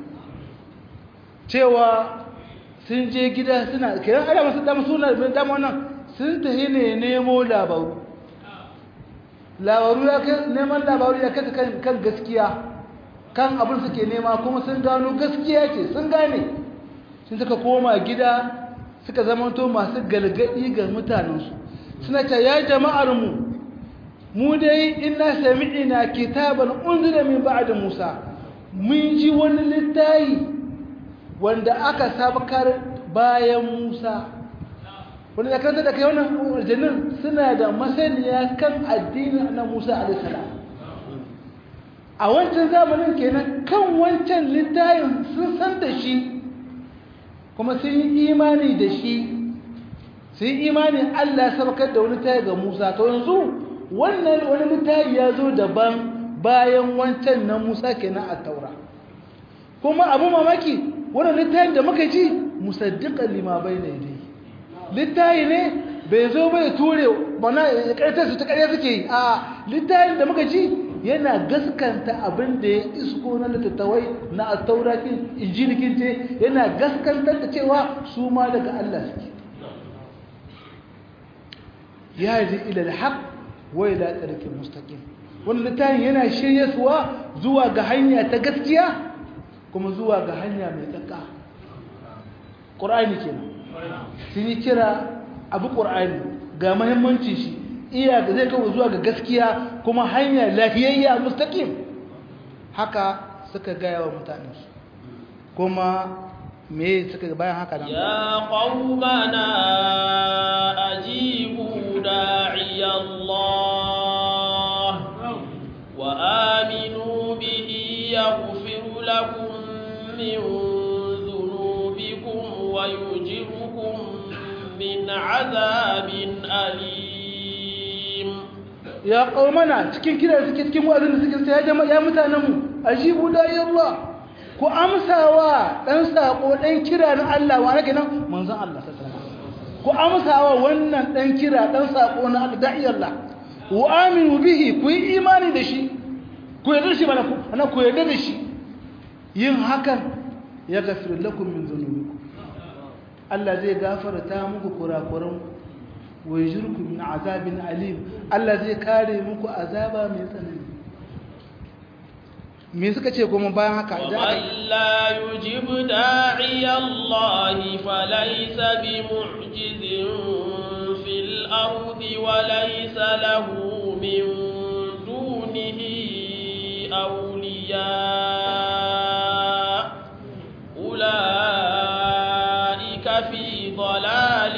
cewa sun je gida suna kiran ala masu dama suna dama wannan sun tafi ne nemo labaru labaru ya kai neman labaru ya kai kan kan gaskiya kan abin suke nema kuma sun gano gaskiya ce sun gane sun suka koma gida suka zamanto masu galgadi ga mutanensu suna ta ya jama'ar mu mu dai inna sami'ina kitaban unzila min ba'da Musa mun ji wani littafi wanda aka sabakar bayan Musa wanda kan da kai wannan aljannin suna da masaniya kan addinin na Musa alaihi salam a wancan zamanin kenan kan wancan littafin sun san da shi kuma sun yi imani da shi sun yi imani Allah ya sabakar da wani tayi ga Musa to yanzu wannan wani littafi ya zo daban bayan wancan na Musa kenan a taura kuma abu mamaki wannan littafin da muka ji musaddiqan lima bayna yadayhi littafi ne bai zo bai ture bana karta su ta kare suke yi a littafin da muka ji yana gaskanta abin da ya isko na littattawai na attaurakin injilikin ce yana gaskantar da cewa su ma daga Allah suke ya yi ila alhaq wa ila tariqil mustaqim wannan littafin yana shiryarwa zuwa ga hanya ta gaskiya kuma zuwa ga hanya mai tsaka qur'ani kenan sun yi kira abu qur'ani ga muhimmancin shi iya da zai kawo zuwa ga gaskiya kuma hanya lafiyayya mustaqim haka suka gaya wa mutanensu kuma me suka bayan haka nan ya qaumana ajibu da'iy Allah wa aminu bihi yaghfir lakum min dhunubikum wa yujirkum min 'adabin alim ya qaumana cikin kira suke cikin wa'azin da suke sai ya jama'a ya mutanenmu ajibu da'iy Allah ku amsawa dan sako dan kira na Allah wa nake nan manzon Allah sallallahu alaihi wasallam ku amsawa wannan dan kira dan sako na Allah da'i Allah wa aminu bihi ku yi imani da shi ku yarda shi bana ku ana ku yarda da shi yin hakan ya gafir lakum min dhunubikum Allah zai gafarta muku kurakuran wa yajrukum min azabin alim Allah zai kare muku azaba mai tsanani me suka ce kuma bayan haka da aka ومن لا يجب داعي الله فليس بمعجز في الأرض وليس له من دونه أولياء أولئك في ضلال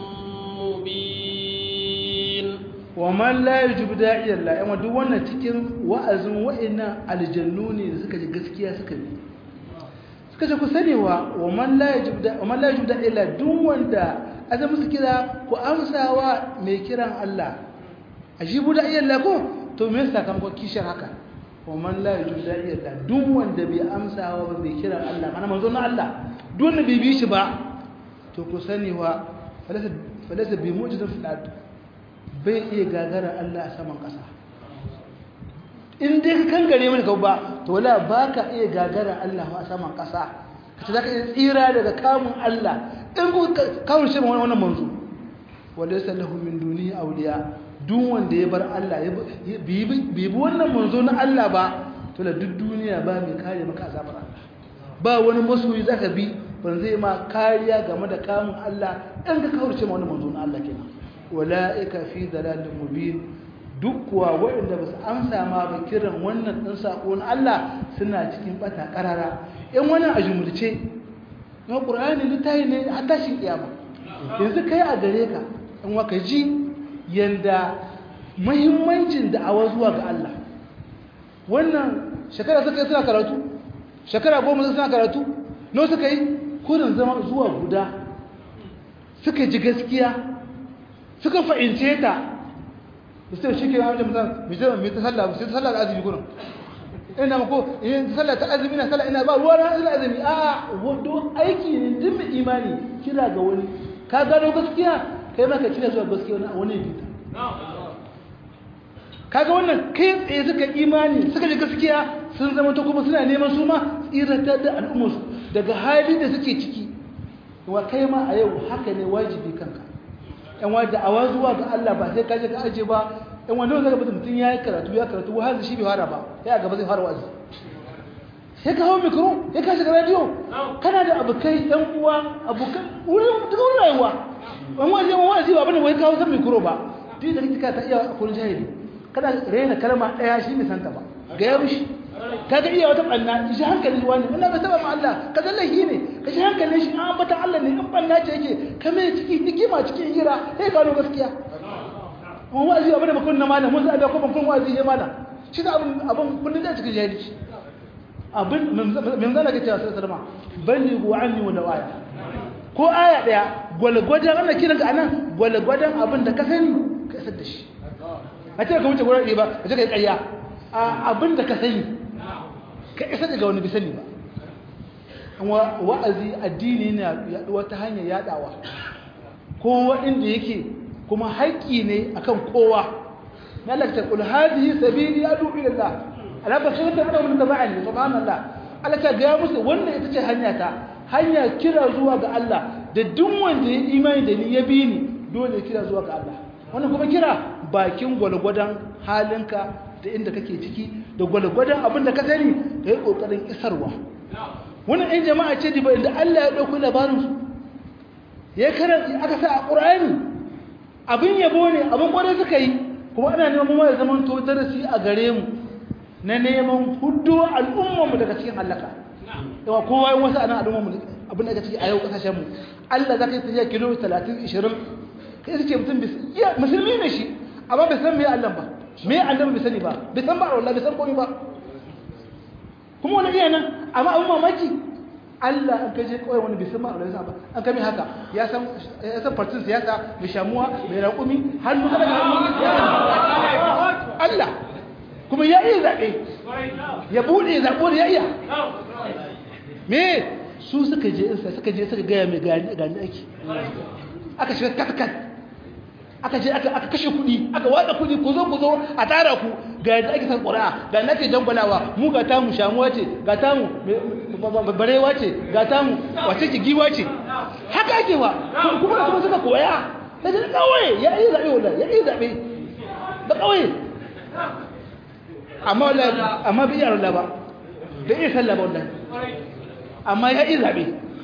مبين wa man la yujibu da'iya Allah amma duk wannan cikin wa'azin wa'annan aljannu ne da suka ji gaskiya suka bi suka ce ku sani wa wa man la yujibu da wa man la yujibu da'iya Allah duk wanda azamu su kira ku amsawa mai kiran Allah ajibu da'iya Allah ko to me yasa sakamakon kishar haka wa man la yujibu da'iya Allah duk wanda bai amsawa ba mai kiran Allah mana manzo na Allah duk wanda bai bi shi ba to ku sani wa falasa falasa bi mu'jizin fil ard bai iya gagara Allah a saman ƙasa in dai ka kan gare mani kau ba to wala ba ka iya gagara Allah a saman ƙasa ka ce za ka iya tsira daga kamun Allah in ku kawun shi ma wannan manzo wanda ya sallahu min duni auliya duk wanda ya bar Allah ya bi wannan manzo na Allah ba to la duk duniya ba mai kare maka azabar Allah ba wani masoyi zaka bi ban zai ma kariya game da kamun Allah in ka kawurce ma wannan manzo na Allah kenan wala'ika fi dalalin mubin duk kuwa waɗanda ba su amsa ma ba kiran wannan ɗan saƙo na Allah suna cikin ɓata ƙarara in wannan a jumulce na ƙur'ani littafi ne a tashin ƙiyama yanzu kai a gare ka in waka ji yanda muhimmancin da'awa zuwa ga Allah wannan shekara suka yi suna karatu shekara goma suna karatu no suka yi kurin zama zuwa guda suka ji gaskiya suka fahimce ta sai shi ke wajen musamman mai ta sallah sai ta sallah da azumi kuna ina mako in ta sallah ta azumi na sallah ina ba ruwa na ina azumi a wado aiki ne duk mai imani kira ga wani ka gano gaskiya kai ma ka kira zuwa gaskiya wani wani bita kaga wannan kai tsaye suka imani suka ji gaskiya sun zama ta kuma suna neman su ma tsiratar da al'ummarsu daga hali da suke ciki wa kai ma a yau haka ne wajibi kanka yan wa da'awa zuwa ga Allah ba sai kaje ka aje ba yan wanda zaka mutum mutum ya yi karatu ya karatu wa hazi shi bai fara ba sai gaba zai fara wazi sai ka hawo mikro ya ka shiga radio kana da abokai yan uwa abokan wurin duk rayuwa an waje an wazi ba bane wai kawo san mikro ba duk da kika ta iya kullun jahili kana rena kalma daya shi bai santa ba ga ya mishi kaga iya wata banna shi hankali wani wannan bai saba ma Allah ka zallahi ne ka shi hankalin shi an bata Allah ne in banna ce yake ka mai ciki hikima cikin hira sai gano gaskiya mun wazi abin da bakon na malam mun zabe ko bakon wazi ya malam shi da abin abin kullun da cikin jahilci abin min zana ga cewa sallama ballighu anni wa lawaya ko aya daya gwalgwadon ana kiran ka anan gwalgwadon abin da ka sani ka isar da shi a ce ka wuce gurin ɗaya ba ka ce ka yi ƙarya a abin da ka sani ka isar daga wani bisani ba wa'azi addini ne yaduwa ta hanyar yadawa kowa inda yake kuma haƙƙi ne akan kowa na lakta kul hadhihi sabili adu ila Allah ala basirata ana mun tabani subhanallah Allah ta ga musu wannan ita ce hanya ta hanya kira zuwa ga Allah da duk wanda ya imani da ni ya bi ni dole kira zuwa ga Allah wannan kuma kira bakin gwalgwadan halinka da inda kake ciki da gwalgwadan abin da ka sani ka yi kokarin isarwa wannan ɗan jama'a ce da inda Allah ya ɗauki labarinsu ya karanta aka sa a ƙur'ani abin yabo ne abin ƙwarai suka yi kuma ana neman mu ya zama to darasi a gare mu na neman hudu al'ummarmu daga cikin halaka yawa kowa yin wasu anan al'ummarmu abin da ciki a yau ƙasashen mu Allah za ka yi tafiya kilo 30 20 kai suke mutum musulmi ne shi amma bai san me Allah ba me Allah bai sani ba bai san ba Allah bai san komai ba kuma wani iya nan amma abin mamaki Allah an kaje kawai wani bisan ma Allah ba an kame haka ya san ya san partin siyasa mai shamuwa mai raƙumi hannu kada hannu Allah kuma ya iya zaɓe ya buɗe zaɓo da ya iya me su suka je insa suka je suka gaya mai gani gani ake aka shiga katkat aka je aka kashe kuɗi aka watsa kuɗi ku zo ku zo a tara ku ga yadda ake san ƙura'a ga nake dangwalawa mu ga tamu shamuwa ce ga tamu barewa ce ga tamu wace ce giwa ce haka ake wa kuma da kuma suka koya da jini kawai ya yi zaɓe wallah ya yi zaɓe da kawai amma wallah amma bai iya wallah ba bai iya sallah ba wallah amma ya yi zaɓe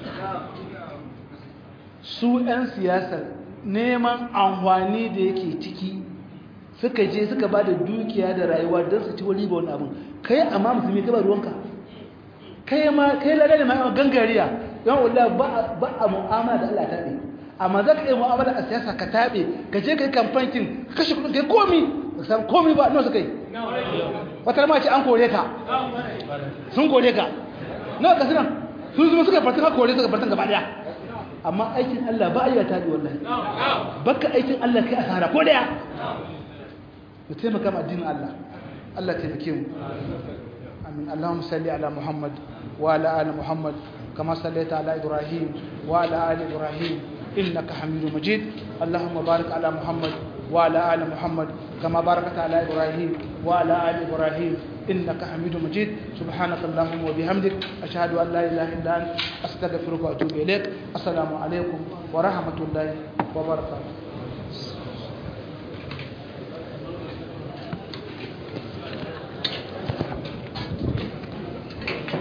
su 'yan siyasar neman amfani da yake ciki suka je suka ba da dukiya da rayuwa don su ci wani ba wani abin kai amma musulmi ka ba ruwanka kai ma kai lada da ma'amma gangariya yan wula ba a mu'amala da Allah taɓe amma za ka yi mu'amala a siyasa ka taɓe ka je ka yi kamfankin ka kashe kudin ka yi komi ba san komi ba nawa suka yi wata ma ce an kore ka sun kore ka nawa ka suna sun zuma suka fartin ka kore suka fartin gaba daya amma aikin Allah ba a yi taɗi wallahi baka aikin Allah kai asara ko daya mu taimaka ma addinin Allah Allah taimake mu amin Allahumma salli ala Muhammad wa ala ali Muhammad kama sallaita ala Ibrahim wa ala ali Ibrahim innaka Hamidum Majid Allahumma barik ala Muhammad wa ala ali Muhammad kama barakta ala Ibrahim wa ala ali Ibrahim إنك حميد مجيد سبحانك اللهم وبحمدك أشهد أن لا إله إلا أنت أستغفرك وأتوب إليك السلام عليكم ورحمة الله وبركاته